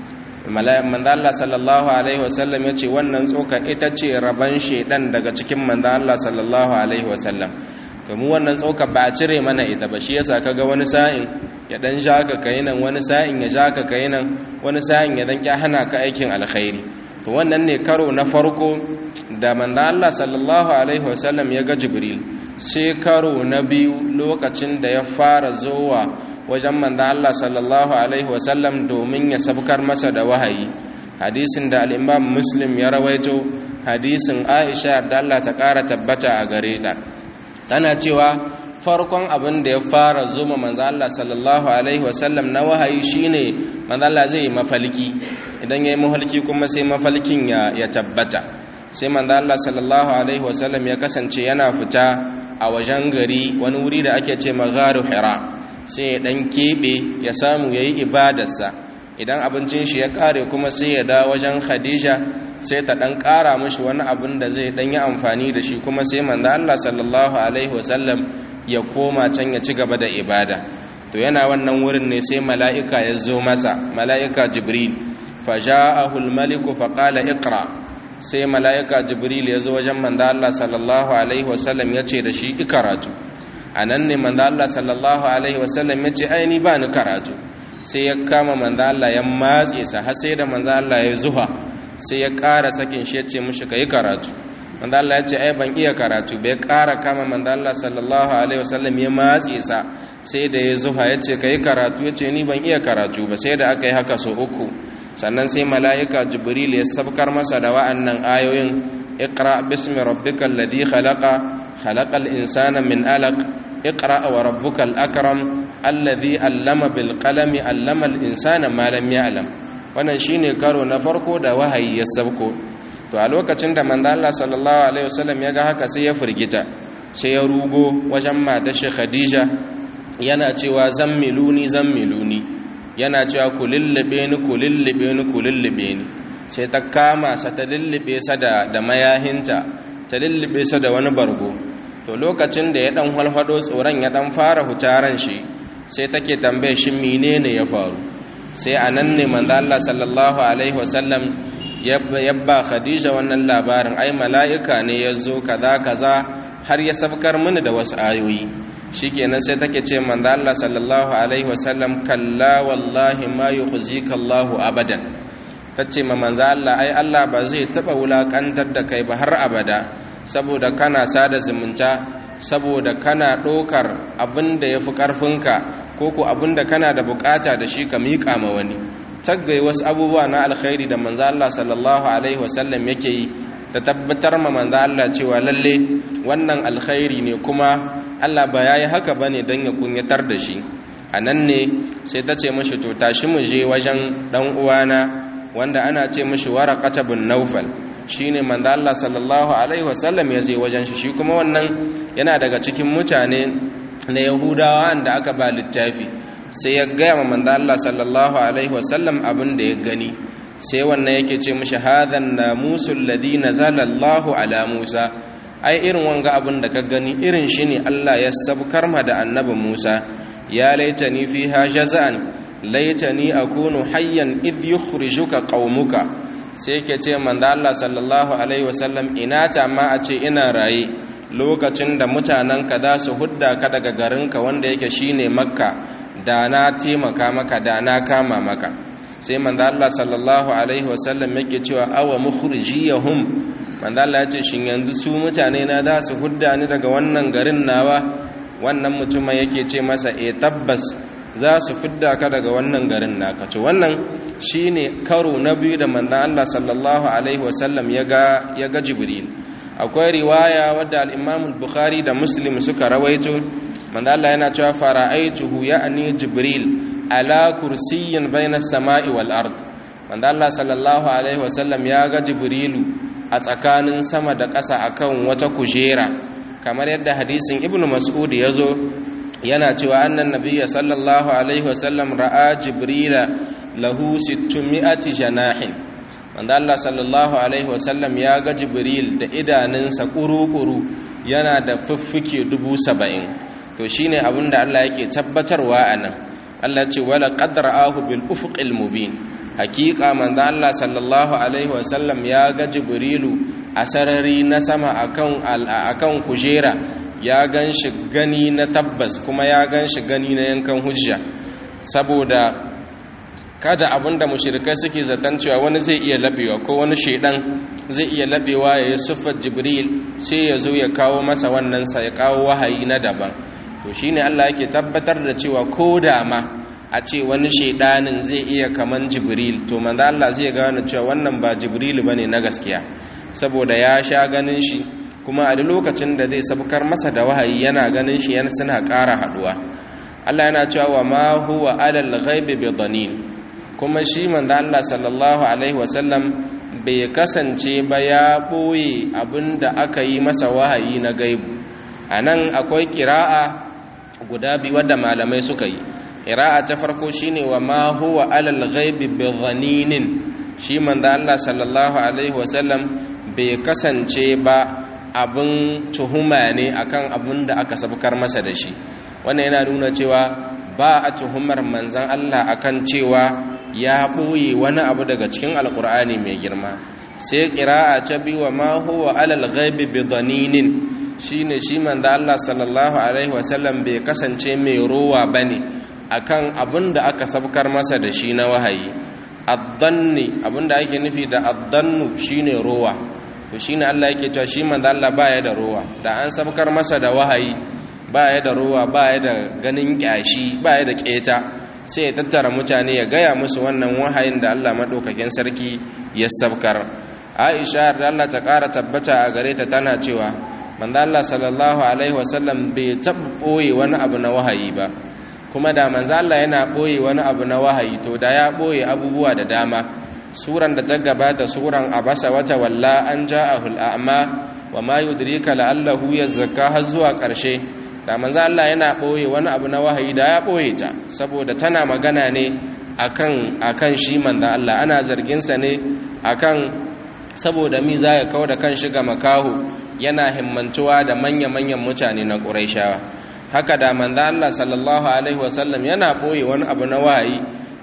manzo Allah sallallahu alaihi wasallam ya ce wannan tsoka ita ce raban shedan daga cikin manzo Allah sallallahu alaihi wasallam domin wannan tsoka ba a cire mana ita ba shi yasa kaga wani sa'in ya dan ja ka kai nan wani sa'in ya ja ka kai nan wani sa'in ya dan hana ka aikin alkhairi to wannan ne karo na farko da manzo Allah sallallahu alaihi wasallam ya ga Jibril sai karo na biyu lokacin da ya fara zowa wajen manzo Allah sallallahu alaihi wasallam domin ya sabkar masa da wahayi hadisin da al-Imam Muslim ya rawaito hadisin Aisha da Allah ta kara tabbata a gare ta tana cewa farkon abin da ya fara zuma manzo Allah sallallahu alaihi wasallam na wahayi shine manzo Allah zai yi mafalki idan yayi mahalki kuma sai mafalkin ya ya tabbata sai manzo Allah sallallahu alaihi wasallam ya kasance yana fita a wajen gari wani wuri da ake ce magharu hira sai ya dan kebe ya samu yayi ibadarsa idan abincin shi ya kare kuma sai ya da wajen Khadija sai ta dan kara mishi wani abin da zai dan yi amfani da shi kuma sai manzo Allah sallallahu alaihi wasallam ya koma can ya ci gaba da ibada to yana wannan wurin ne sai mala'ika ya zo masa mala'ika jibril faja'ahu al-maliku faqala iqra sai mala'ika jibril ya zo wajen manzo Allah sallallahu alaihi wasallam ya ce da shi ikaratu anan ne manzo Allah sallallahu alaihi wasallam ya ce ai ni ba ni karatu sai ya kama manzo Allah ya matse sa har sai da manzo Allah ya zuha sai ya ƙara sakin shi ya ce mishi kai karatu manzo Allah ya ce ai ban iya karatu bai ƙara kama manzo Allah sallallahu alaihi wasallam ya matse sa sai da ya zuha ya ce kai karatu ya ce ni ban iya karatu ba sai da aka yi haka so uku sannan sai mala'ika jibril ya sabkar masa da wa'annan ayoyin iqra bismi rabbikal ladhi khalaqa khalaqal insana min alaq iqra wa rabbukal akram alladhi allama bil qalami allama al insana ma lam ya'lam wannan shine karo na farko da wahayi ya sabko to a lokacin da manzo Allah sallallahu alaihi wasallam ya ga haka sai ya firgita sai ya rugo wajen matar shi Khadija yana cewa zammiluni zammiluni yana cewa ku lullube ni ku lullube ni ku lullube ni sai ta kama sa ta lullube sa da da mayahinta ta lullube sa da wani bargo to lokacin da ya dan halhado tsoron ya dan fara hutaran shi sai take tambaye shi menene ya faru sai a nan ne manzo Allah sallallahu alaihi wasallam yabba khadija wannan labarin ai mala'ika ne ya zo kaza kaza har ya sabkar mini da wasu ayoyi shikenan sai take ce manzo Allah sallallahu alaihi wasallam kalla wallahi ma yukhzika Allahu abadan tace ma manzo Allah ai Allah ba zai taba wulakantar da kai ba har abada saboda kana sada zumunta saboda kana ɗaukar abin da ya fi ƙarfinka ko ko abin da kana da bukata da shi ka miƙa ma wani taggai wasu abubuwa na alkhairi da manzo Allah sallallahu alaihi wasallam yake yi ta tabbatar ma manzo Allah cewa lalle wannan alkhairi ne kuma Allah ba yayi haka bane dan ya kunyatar da shi anan ne sai ta ce mishi to tashi mu je wajen dan uwana wanda ana ce mishi waraqata bin nawfal shine manzo Allah sallallahu alaihi wasallam ya je wajen shi shi kuma wannan yana daga cikin mutane na Yahudawa da aka ba littafi sai ya gaya ma manzo Allah sallallahu alaihi wasallam abin da ya gani sai wannan yake ce mishi hadhan namusul ladhi nazala Allahu ala Musa ai irin wanga abin da ka gani irin shi ne Allah ya sabkar ma da annabi Musa ya laitani fiha jaza'an laitani akunu hayyan idh yukhrijuka qaumuka sai yake ce manzo Allah sallallahu alaihi wasallam ina ta ma a ce ina raye lokacin da mutanen ka za su hudda ka daga garinka wanda yake shine makka da na taimaka maka da na kama maka sai manzo Allah sallallahu alaihi wasallam yake cewa awa mukhrijiyahum manzo Allah ya ce shin yanzu su mutane na za su hudda ni daga wannan garin nawa wannan mutumin yake ce masa e tabbas za su fidda ka daga wannan garin naka to wannan shine karo na biyu da manzon Allah sallallahu alaihi wasallam ya ga ya ga Jibril akwai riwaya wadda al-Imam al-Bukhari da Muslim suka rawaito manzon Allah yana cewa fara'aituhu ya'ni Jibril ala kursiyyin bainas sama'i wal ard manzon Allah sallallahu alaihi wasallam ya ga Jibrilu a tsakanin sama da ƙasa akan wata kujera kamar yadda hadisin Ibn Mas'ud ya zo yana cewa annan nabiyya sallallahu alaihi wasallam ra'a jibrila lahu 600 janahin wanda Allah sallallahu alaihi wasallam ya ga jibril da idanunsa kuru-kuru yana da fuffuke 70 to shine abinda Allah yake tabbatarwa anan Allah ce wala qad ra'ahu bil ufuqil mubin hakika manzo Allah sallallahu alaihi wasallam ya ga jibrilu a sarari na sama akan akan kujera ya gan shi gani na tabbas kuma ya gan shi gani na yankan hujja saboda kada abinda mushrikai suke zaton cewa wani zai iya labewa ko wani shaidan zai iya labewa ya yi siffar jibril sai ya zo ya kawo masa wannan sa ya kawo wahayi na daban to shine Allah yake tabbatar da cewa ko da ma a ce wani shaidanin zai iya kaman jibril to manzo Allah zai gane cewa wannan ba jibril bane na gaskiya saboda ya sha ganin shi kuma a duk lokacin da zai sabkar masa da wahayi yana ganin shi yana suna ƙara haɗuwa Allah yana cewa wa ma huwa alal ghaibi bi dhanin kuma shi manzo Allah sallallahu alaihi wasallam bai kasance ba ya boye abinda aka yi masa wahayi na gaibu anan akwai qira'a guda biyu wadda malamai suka yi qira'a ta farko shine wa ma huwa alal ghaibi bi dhaninin shi manzo Allah sallallahu alaihi wasallam bai kasance ba abin tuhuma ne akan abin da aka sabkar masa da shi wannan yana nuna cewa ba a tuhumar manzan Allah akan cewa ya ɓoye wani abu daga cikin alkur'ani mai girma sai ƙira'a ta biyu wa ma huwa alal ghaibi bi dhaninin shine shi manzan Allah sallallahu alaihi wasallam bai kasance mai rowa bane akan abin da aka sabkar masa da shi na wahayi addanni abin da ake nufi da addannu shine rowa to shine Allah yake cewa shi manzo Allah baya da ruwa da an sabkar masa da wahayi baya da ruwa baya da ganin kyashi baya da keta sai ya tattara mutane ya gaya musu wannan wahayin da Allah madaukakin sarki ya sabkar Aisha da Allah ta ƙara tabbata a gare ta tana cewa manzo Allah sallallahu alaihi wasallam bai tabboye wani abu na wahayi ba kuma da manzo Allah yana boye wani abu na wahayi to da ya boye abubuwa da dama suran da ta gabata suran abasa wata walla an ja'ahul a'ma wa ma yudrika la'allahu yazakka har zuwa ƙarshe da manzo Allah yana boye wani abu na wahayi da ya boye ta saboda tana magana ne akan akan shi manzo Allah ana zargin sa ne akan saboda mi za ya kawo da kan shiga makaho yana himmantuwa da manya-manyan mutane na Qurayshawa haka da manzo Allah sallallahu alaihi wasallam yana boye wani abu na wahayi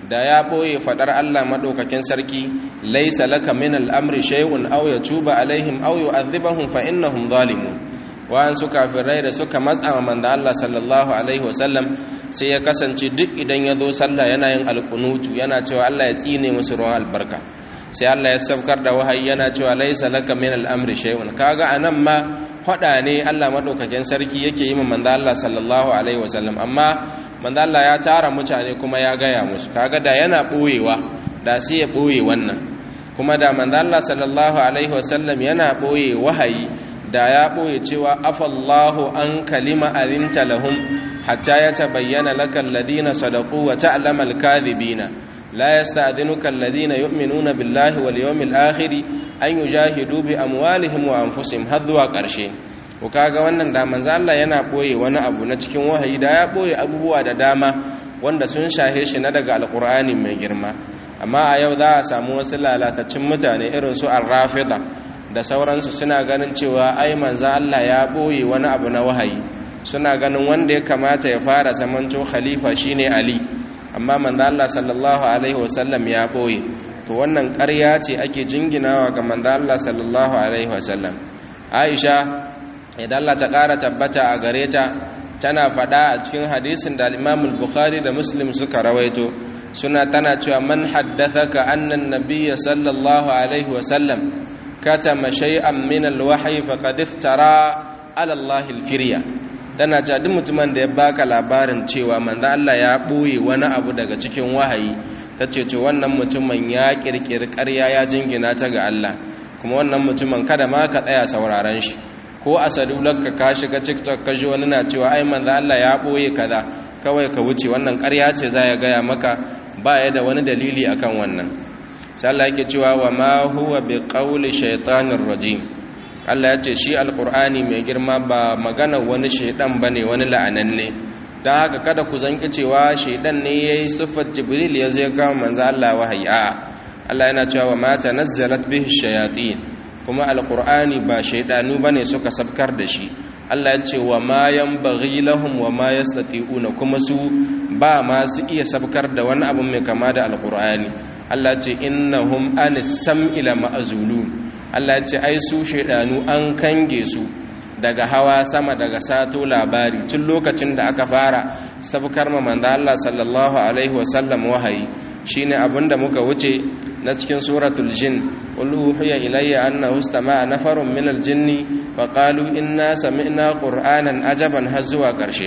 da ya ɓoye faɗar Allah maɗaukakin sarki laisa laka min al'amri shay'un aw yatuba alaihim aw yu'adhibahum fa innahum zalimun wa'ansu kafirai da suka matsa wa manzo Allah sallallahu alaihi wasallam sai ya kasance duk idan ya zo sallah yana yin alkunutu yana cewa Allah ya tsine musu ruwan albarka sai Allah ya saukar da wahayi yana cewa laisa laka min al'amri shay'un kaga anan ma hada ne Allah madaukakin sarki yake yi manzo Allah sallallahu alaihi wasallam amma manzo Allah ya tara mutane kuma ya gaya musu kaga da yana boyewa da sai ya boye wannan kuma da manzo Allah sallallahu alaihi wasallam yana boye wahayi da ya boye cewa afallahu an kalima alinta lahum hatta yatabayyana lakal ladina sadaqu wa ta'lamal kadhibina لا يستأذنك الذين يؤمنون بالله واليوم الآخر أن يجاهدوا بأموالهم وأنفسهم هذوا قرشي وكاga wannan da manzo Allah yana boye wani abu na cikin wahayi da ya boye abubuwa da dama wanda sun shahe shi na daga alqur'ani mai girma amma a yau za a samu wasu lalatacin mutane irin su ar-rafida da sauransu suna ganin cewa ai manzo Allah ya boye wani abu na wahayi suna ganin wanda ya kamata ya fara zamanto khalifa shine Ali amma manzo Allah sallallahu alaihi wasallam ya boye to wannan ƙarya ce ake jinginawa ga manzo Allah sallallahu alaihi wasallam Aisha idan Allah ta ƙara tabbata a gare ta tana faɗa a cikin hadisin da Imam al-Bukhari da Muslim suka rawaito suna tana cewa man haddathaka anna an-nabiy sallallahu alaihi wasallam katama shay'an min al-wahyi faqad iftara ala Allah al-firya tana cewa duk mutumin da ya baka labarin cewa manzo Allah ya boye wani abu daga cikin wahayi tace to wannan mutumin ya kirkiri ƙarya ya jingina ta ga Allah kuma wannan mutumin kada ma ka tsaya sauraron shi ko a salularka ka shiga TikTok ka ji wani na cewa ai manzo Allah ya boye kaza kawai ka wuce wannan ƙarya ce za ya gaya maka ba ya da wani dalili akan wannan sai Allah yake cewa wa ma huwa biqauli shaytanir rajim Allah ya ce shi alkur'ani mai girma ba magana wani shaidan ba ne wani la'ananne don haka kada ku zanki cewa shaidan ne ya yi siffar jibril ya zai kama manzo Allah wahayi a Allah yana cewa wa mata nazzalat bihi shayatin kuma alkur'ani ba shaidanu bane suka sabkar da shi Allah ya ce wa ma yanbaghi lahum wa ma yastati'una kuma su ba ma su iya sabkar da wani abu mai kama da alkur'ani Allah ya ce innahum anis sam'ila ma'zulun Allah ce ai su shaidanu an kange su daga hawa sama daga sato labari tun lokacin da aka fara sabkar ma manzo Allah sallallahu alaihi wasallam wahayi shine abinda muka wuce na cikin suratul jin qul uhiya ilayya annahu istama'a nafarun minal jinni faqalu inna sami'na qur'anan ajaban har zuwa karshe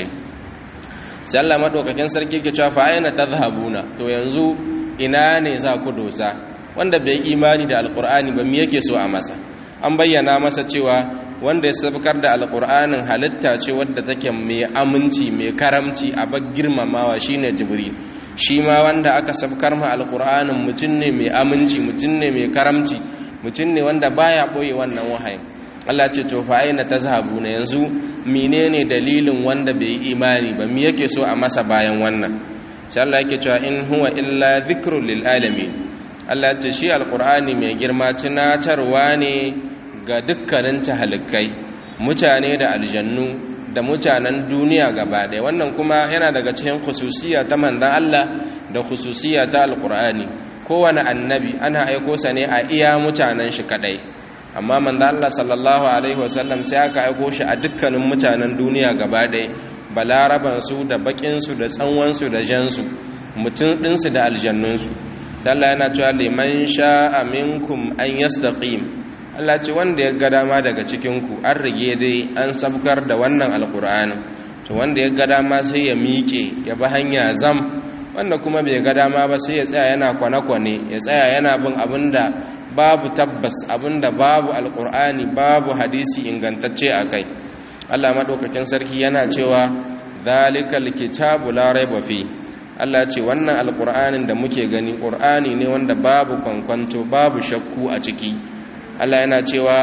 sai Allah madaukakin sarki ke cewa fa ayna tadhhabuna to yanzu ina ne za ku dosa wanda bai imani da alkur'ani ba me yake so a masa an bayyana masa cewa wanda ya sabkar da alkur'anin halitta ce wadda take mai aminci mai karamci a bag girmamawa shine jibril shi ma wanda aka sabkar ma alkur'anin mutum ne mai aminci mutum ne mai karamci mutum ne wanda baya boye wannan wahayin Allah ce to fa aina tazhabuna yanzu menene dalilin wanda bai yi imani ba me yake so a masa bayan wannan sai Allah yake cewa in huwa illa dhikrul lil alamin Allah ce shi alkur'ani mai girma tunatarwa ne ga dukkanin tahalikai mutane da aljannu da mutanen duniya gaba ɗaya wannan kuma yana daga cikin khususiya ta manzon Allah da khususiya ta alkur'ani kowane annabi ana aiko sa ne a iya mutanen shi kadai amma manzon Allah sallallahu alaihi wasallam sai aka aiko shi a dukkanin mutanen duniya gaba ɗaya balaraban su da bakin su da tsanwan su da jan su mutum ɗinsu da aljannunsu Allah yana cewa liman sha'a minkum an yastaqim Allah ce wanda ya ga dama daga cikin ku an rige dai an sabkar da wannan alqur'ani to wanda ya ga dama sai ya miƙe ya bi hanya zam wanda kuma bai ga dama ba sai ya tsaya yana kwane-kwane ya tsaya yana bin abinda babu tabbas abinda babu alqur'ani babu hadisi ingantacce akai Allah madaukakin sarki yana cewa zalikal kitabu la raiba fi Allah ce wannan alƙur'anin da muke gani ƙur'ani ne wanda babu kwankwanto babu shakku a ciki Allah yana cewa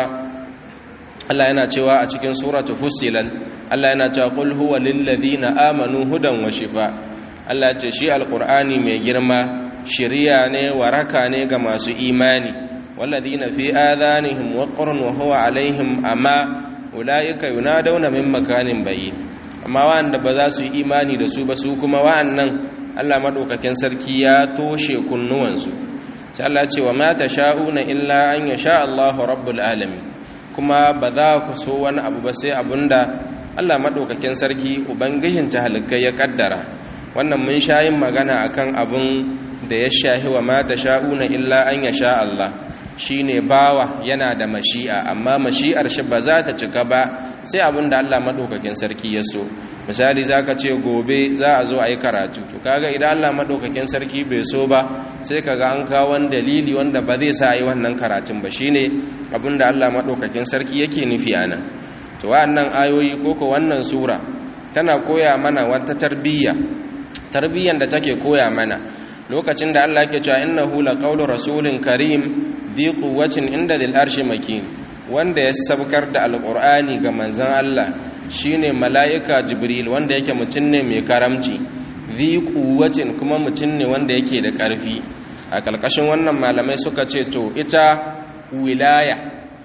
Allah yana cewa a cikin suratu fussilan Allah yana cewa qul huwa lil ladina amanu hudan wa shifa Allah ce shi alƙur'ani mai girma shiriya ne waraka ne ga masu imani walladina fi adanihim waqrun wa huwa alaihim amma ulaika yunadawna min makanin bayyin amma wa'anda ba za su yi imani da su ba su kuma wa'annan Allah madaukakin sarki ya toshe kunnuwansu sai Allah ce wa ma sha'una illa an yasha Allahu rabbul alamin kuma ba za ku so wani abu ba sai abunda Allah madaukakin sarki ubangijin tahalikai ya kaddara wannan mun sha yin magana akan abun da ya shahi wa ma sha'una illa an yasha Allah shine bawa yana da mashi'a amma mashi'ar shi ba za ta cika ba sai abinda Allah madaukakin sarki ya so misali zaka ce gobe za a zo a yi karatu to kaga idan Allah madaukakin sarki bai so ba sai kaga an kawo wani dalili wanda ba zai sa a yi wannan karatun ba shine abinda Allah madaukakin sarki yake nufi anan to wa'annan ayoyi koko wannan sura tana koya mana wata tarbiyya tarbiyyan da take koya mana lokacin da Allah yake cewa innahu laqawlu rasulin karim dhi quwwatin inda dhil arshi makin wanda ya sabkar da alqur'ani ga manzon Allah shine mala'ika jibril wanda yake mutun ne mai karamci dhi quwwatin kuma mutun ne wanda yake da ƙarfi a kalkashin wannan malamai suka ce to ita wilaya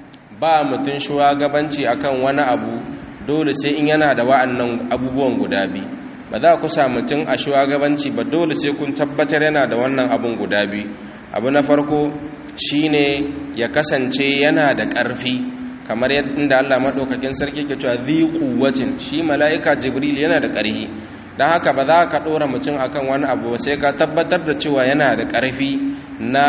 ba mutun shugabanci akan wani abu dole sai in yana da wa'annan abubuwan guda biyu ba za ku sa mutum a shugabanci ba dole sai kun tabbatar yana da wannan abun guda biyu abu na farko shine ya kasance yana da ƙarfi kamar yadda Allah maɗaukakin sarki ke cewa zai kuwacin shi mala'ika jibril yana da ƙarfi don haka ba za ka ɗora mutum akan wani abu sai ka tabbatar da cewa yana da ƙarfi na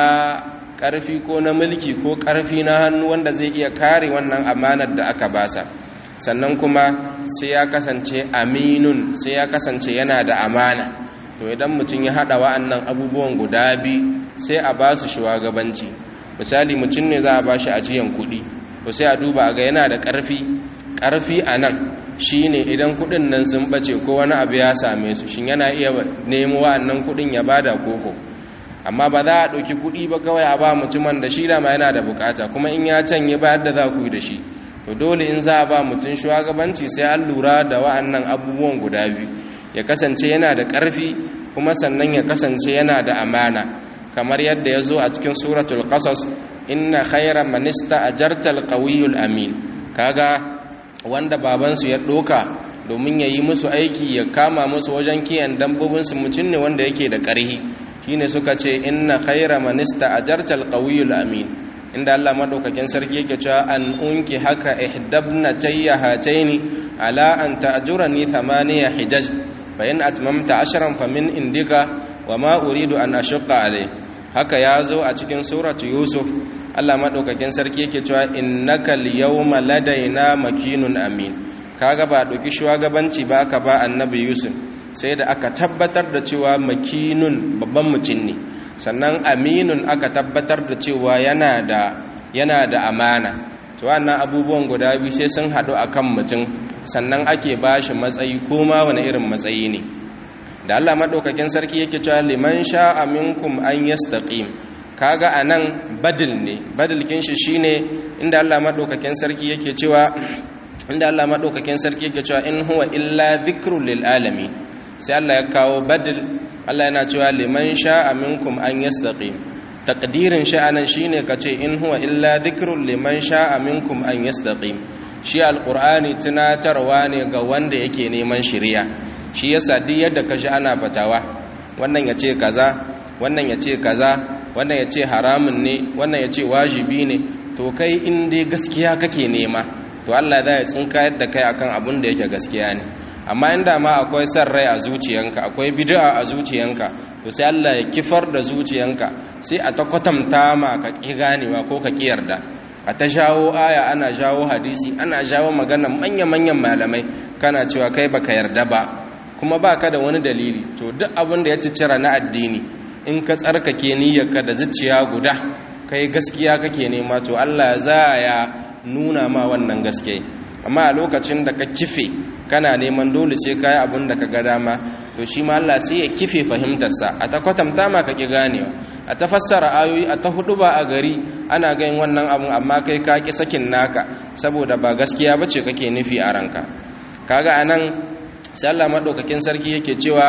ƙarfi ko na mulki ko ƙarfi na hannu wanda zai iya kare wannan amanar da aka basa sannan kuma sai ya kasance aminun sai ya kasance yana da amana to idan mutum ya haɗa wa'annan abubuwan guda biyu sai a ba su shugabanci misali mutum ne za a ba shi ajiyan kuɗi to sai a duba ga yana da ƙarfi ƙarfi a nan shi ne idan kuɗin nan sun ɓace ko wani abu ya same su shin yana iya nemo wa'annan kuɗin ya bada koko amma ba za a ɗauki kuɗi ba kawai a ba mutumin da shi dama yana da bukata kuma in ya canye ba yadda za ku yi da shi to dole in za a ba mutum shugabanci sai an lura da wa'annan abubuwan guda biyu ya kasance yana da ƙarfi kuma sannan ya kasance yana da amana kamar yadda ya zo a cikin suratul qasas inna khayra manista ajartal qawiyul amin kaga wanda babansu ya doka domin ya yi musu aiki ya kama musu wajen kiyan dambobinsu mutum ne wanda yake da ƙarhi shine suka ce inna khayra manista ajartal qawiyul amin inda Allah madaukakin sarki yake cewa an unki haka ihdabna tayya hataini ala an ta'jurani thamaniya hijaj fa in atmamta ashran famin indika wama uridu an ashqa alai haka yazo a cikin suratu yusuf Allah madaukakin sarki yake cewa innaka al-yawma ladaina makinun amin kaga ba doki shugabanci ba aka ba annabi yusuf sai da aka tabbatar da cewa makinun babban mutum ne sannan aminun aka tabbatar da cewa yana da yana da amana to wannan abubuwan guda biyu sai sun haɗu akan mutum sannan ake bashi matsayi ko ma wani irin matsayi ne da Allah madaukakin sarki yake cewa liman sha'a minkum an yastaqim kaga anan badil ne badil kin shi shine inda Allah madaukakin sarki yake cewa inda Allah madaukakin sarki yake cewa in huwa illa dhikrul lil alamin sai Allah ya kawo badil Allah yana cewa liman sha'a minkum an yastaqim taqdirin sha'anan shine kace in huwa illa dhikrul liman sha'a minkum an yastaqim shi alqur'ani tunatarwa ne ga wanda yake neman shiriya shi yasa duk yadda kashi ana fatawa wannan yace kaza wannan yace kaza wannan yace haramun ne wannan yace wajibi ne to kai in dai gaskiya kake nema to Allah zai tsinkayar da kai akan abun da yake gaskiya ne amma inda ma akwai san rai a zuciyanka akwai bid'a a zuciyanka to sai Allah ya kifar da zuciyanka sai a ta kwatanta ma ka ki ganewa ko ka ki yarda a ta jawo aya ana jawo hadisi ana jawo magana manya-manyan malamai kana cewa kai baka yarda ba kuma baka da wani dalili to duk abin da ya cicira na addini in ka tsarkake niyyarka da zuciya guda kai gaskiya kake nema to Allah za ya nuna ma wannan gaske amma a lokacin da ka kife kana neman dole sai kai abin da ka ga dama to shi ma Allah sai ya kife fahimtarsa a ta kwatanta ma ka ki ganewa a ta fassara ayoyi a ta hudu ba a gari ana ganin wannan abun amma kai ka ki sakin naka saboda ba gaskiya bace kake nufi a ranka kaga anan sai Allah madaukakin sarki yake cewa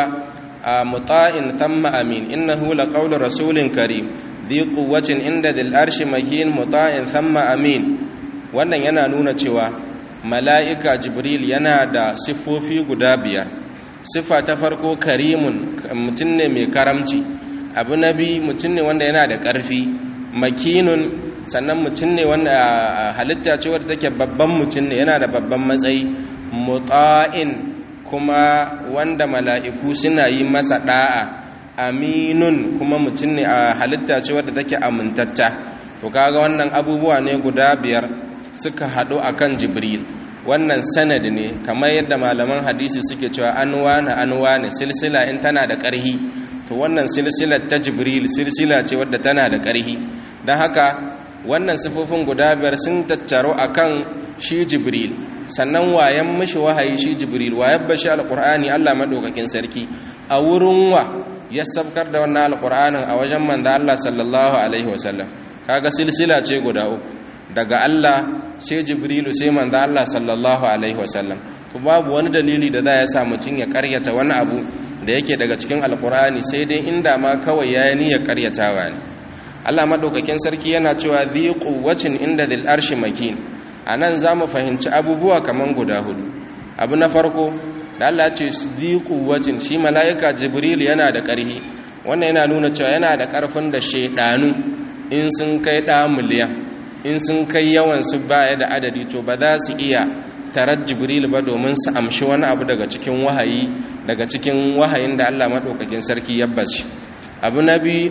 muta'in thamma amin innahu laqawlu rasulin karim dhi quwwatin inda dhil arshi mahin muta'in thamma amin wannan yana nuna cewa mala'ika jibril yana da siffofi guda biyar siffa ta farko karimun mutum ne mai karamci abu na biyu mutum ne wanda yana da ƙarfi makinun sannan mutum ne wanda halitta ce wadda take babban mutum ne yana da babban matsayi muta'in kuma wanda mala'iku suna yi masa da'a aminun kuma mutum ne a halitta ce wadda take amintatta to kaga wannan abubuwa ne guda biyar suka haɗu akan jibril wannan sanad ne kamar yadda malaman hadisi suke cewa an wane an wane silsila in tana da ƙarhi to wannan silsilar ta jibril silsila ce wadda tana da ƙarhi don haka wannan sifofin guda biyar sun tattaro akan shi jibril sannan wayan mishi wahayi shi jibril wayan bashi alqur'ani Allah madaukakin sarki a wurin wa ya sabkar da wannan alqur'anin a wajen manzo Allah sallallahu alaihi wasallam kaga silsila ce guda uku daga Allah sai jibrilu sai manzo Allah sallallahu alaihi wasallam to babu wani dalili da za ya sa mutun ya karyata wani abu da yake daga cikin alqur'ani sai dai inda ma kawai yayi niyyar karyatawa ne Allah madaukakin sarki yana cewa dhi quwwatin inda dil arshi makin anan zamu fahimci abubuwa kaman guda hudu abu na farko da Allah ya ce dhi quwwatin shi malaika jibril yana da ƙarfi wannan yana nuna cewa yana da ƙarfin da shedanu in sun kai da miliyan in sun kai yawan su baya da adadi to ba za su iya tarar jibril ba domin su amshi wani abu daga cikin wahayi daga cikin wahayin da Allah madaukakin sarki ya bashi abu na biyu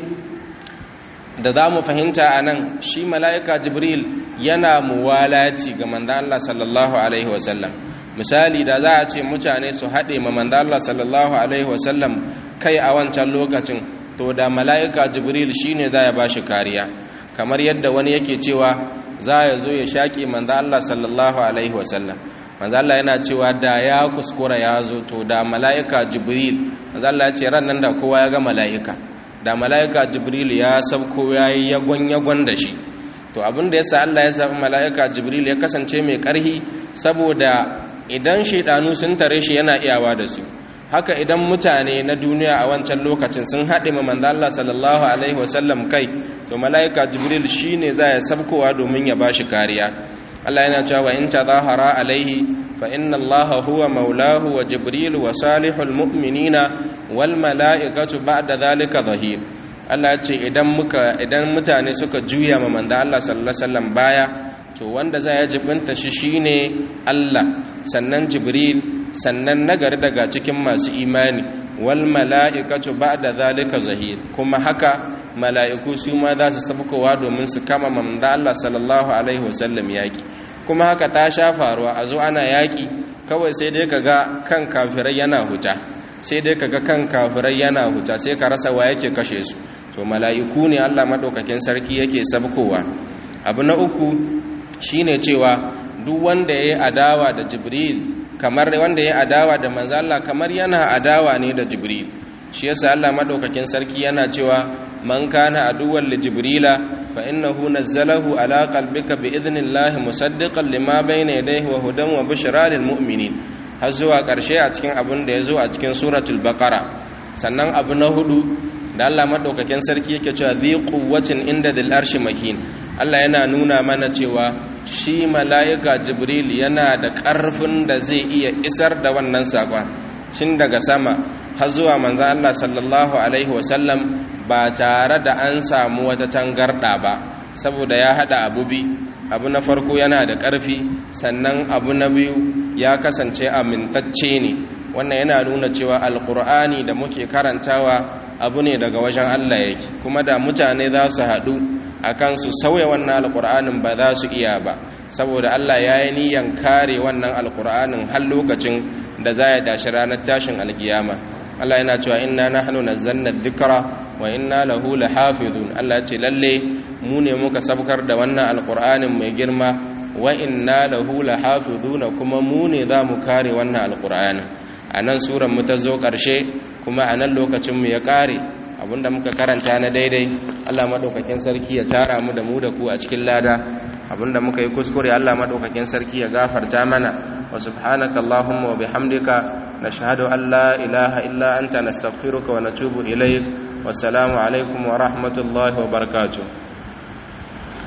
da za mu fahimta a nan shi mala'ika jibril yana muwalaci ga manzan Allah sallallahu Alaihi wasallam misali da za a ce mutane su haɗe ma manzan Allah sallallahu Alaihi wasallam kai a wancan lokacin to da mala'ika jibril shi ne za ya ba shi kariya kamar yadda wani yake cewa za ya zo ya shaƙi manzan Allah sallallahu Alaihi wasallam manzan Allah yana cewa da ya kuskura ya zo to da mala'ika jibril manzan Allah ya ce ran nan da kowa ya ga mala'ika da mala'ika jibril ya sabko ya yi yagon-yagon da shi to abinda ya sa Allah ya zaɓi mala'ika jibril ya kasance mai ƙarhi saboda idan shaidanu sun tare shi yana iyawa da su haka idan mutane na duniya a wancan lokacin sun haɗe ma manzo Allah sallallahu alaihi wasallam kai to mala'ika jibril shine za ya sabkowa domin ya bashi kariya Allah yana cewa wa in tadahara alaihi fa inna Allah huwa maulahu wa jibril wa salihul mu'minina wal mala'ikatu ba'da dhalika zahir Allah ce idan muka idan mutane suka juya ma manzo Allah sallallahu alaihi wasallam baya to wanda za ya jibinta shi shine Allah sannan jibril sannan nagari daga cikin masu imani wal mala'ikatu ba'da dhalika zahir kuma haka mala'iku su ma za su sabkowa domin su kama manzo Allah sallallahu alaihi wasallam yaki kuma haka ta sha faruwa a zo ana yaki kawai sai dai kaga kan kafirai yana huta sai dai kaga kan kafirai yana huta sai ka rasa wa yake kashe su to mala'iku ne Allah madaukakin sarki yake sabkowa abu na uku shine cewa duk wanda yayi adawa da Jibril kamar wanda yayi adawa da manzo Allah kamar yana adawa ne da Jibril shi yasa Allah madaukakin sarki yana cewa man kana aduwwan li jibrila fa innahu nazzalahu ala qalbika bi idhnillahi musaddiqan lima bayna yadayhi wa hudan wa bushra lil mu'minin har zuwa ƙarshe a cikin abin da ya zo a cikin suratul baqara sannan abu na hudu da Allah madaukakin sarki yake cewa dhi quwwatin inda dil arshi makin Allah yana nuna mana cewa shi mala'ika jibril yana da ƙarfin da zai iya isar da wannan saƙon tun daga sama har zuwa manzan Allah sallallahu alaihi wasallam ba tare da an samu wata tangarɗa ba saboda ya haɗa abu bi abu na farko yana da ƙarfi sannan abu na biyu ya kasance amintacce ne wannan yana nuna cewa alƙur'ani da muke karantawa abu ne daga wajen Allah yake kuma da mutane za su haɗu akan su sauya wannan alƙur'anin ba za su iya ba saboda Allah ya yi niyan kare wannan alƙur'anin har lokacin da za ya tashi ranar tashin alkiyama Allah yana cewa inna nahnu nazzalna dhikra wa inna lahu lahafizun Allah ya ce lalle mu ne muka sabkar da wannan alqur'anin mai girma wa inna lahu lahafizuna kuma mu ne za mu kare wannan alqur'anin anan suran mu ta zo karshe kuma anan lokacin mu ya kare abinda muka karanta na daidai Allah madaukakin sarki ya tara mu da mu da ku a cikin lada abinda muka yi kuskure Allah madaukakin sarki ya gafarta mana wa subhanaka allahumma wa bihamdika nashhadu an la ilaha illa anta nastaghfiruka wa natubu ilaik wassalamu alaikum wa rahmatullahi wa barakatuh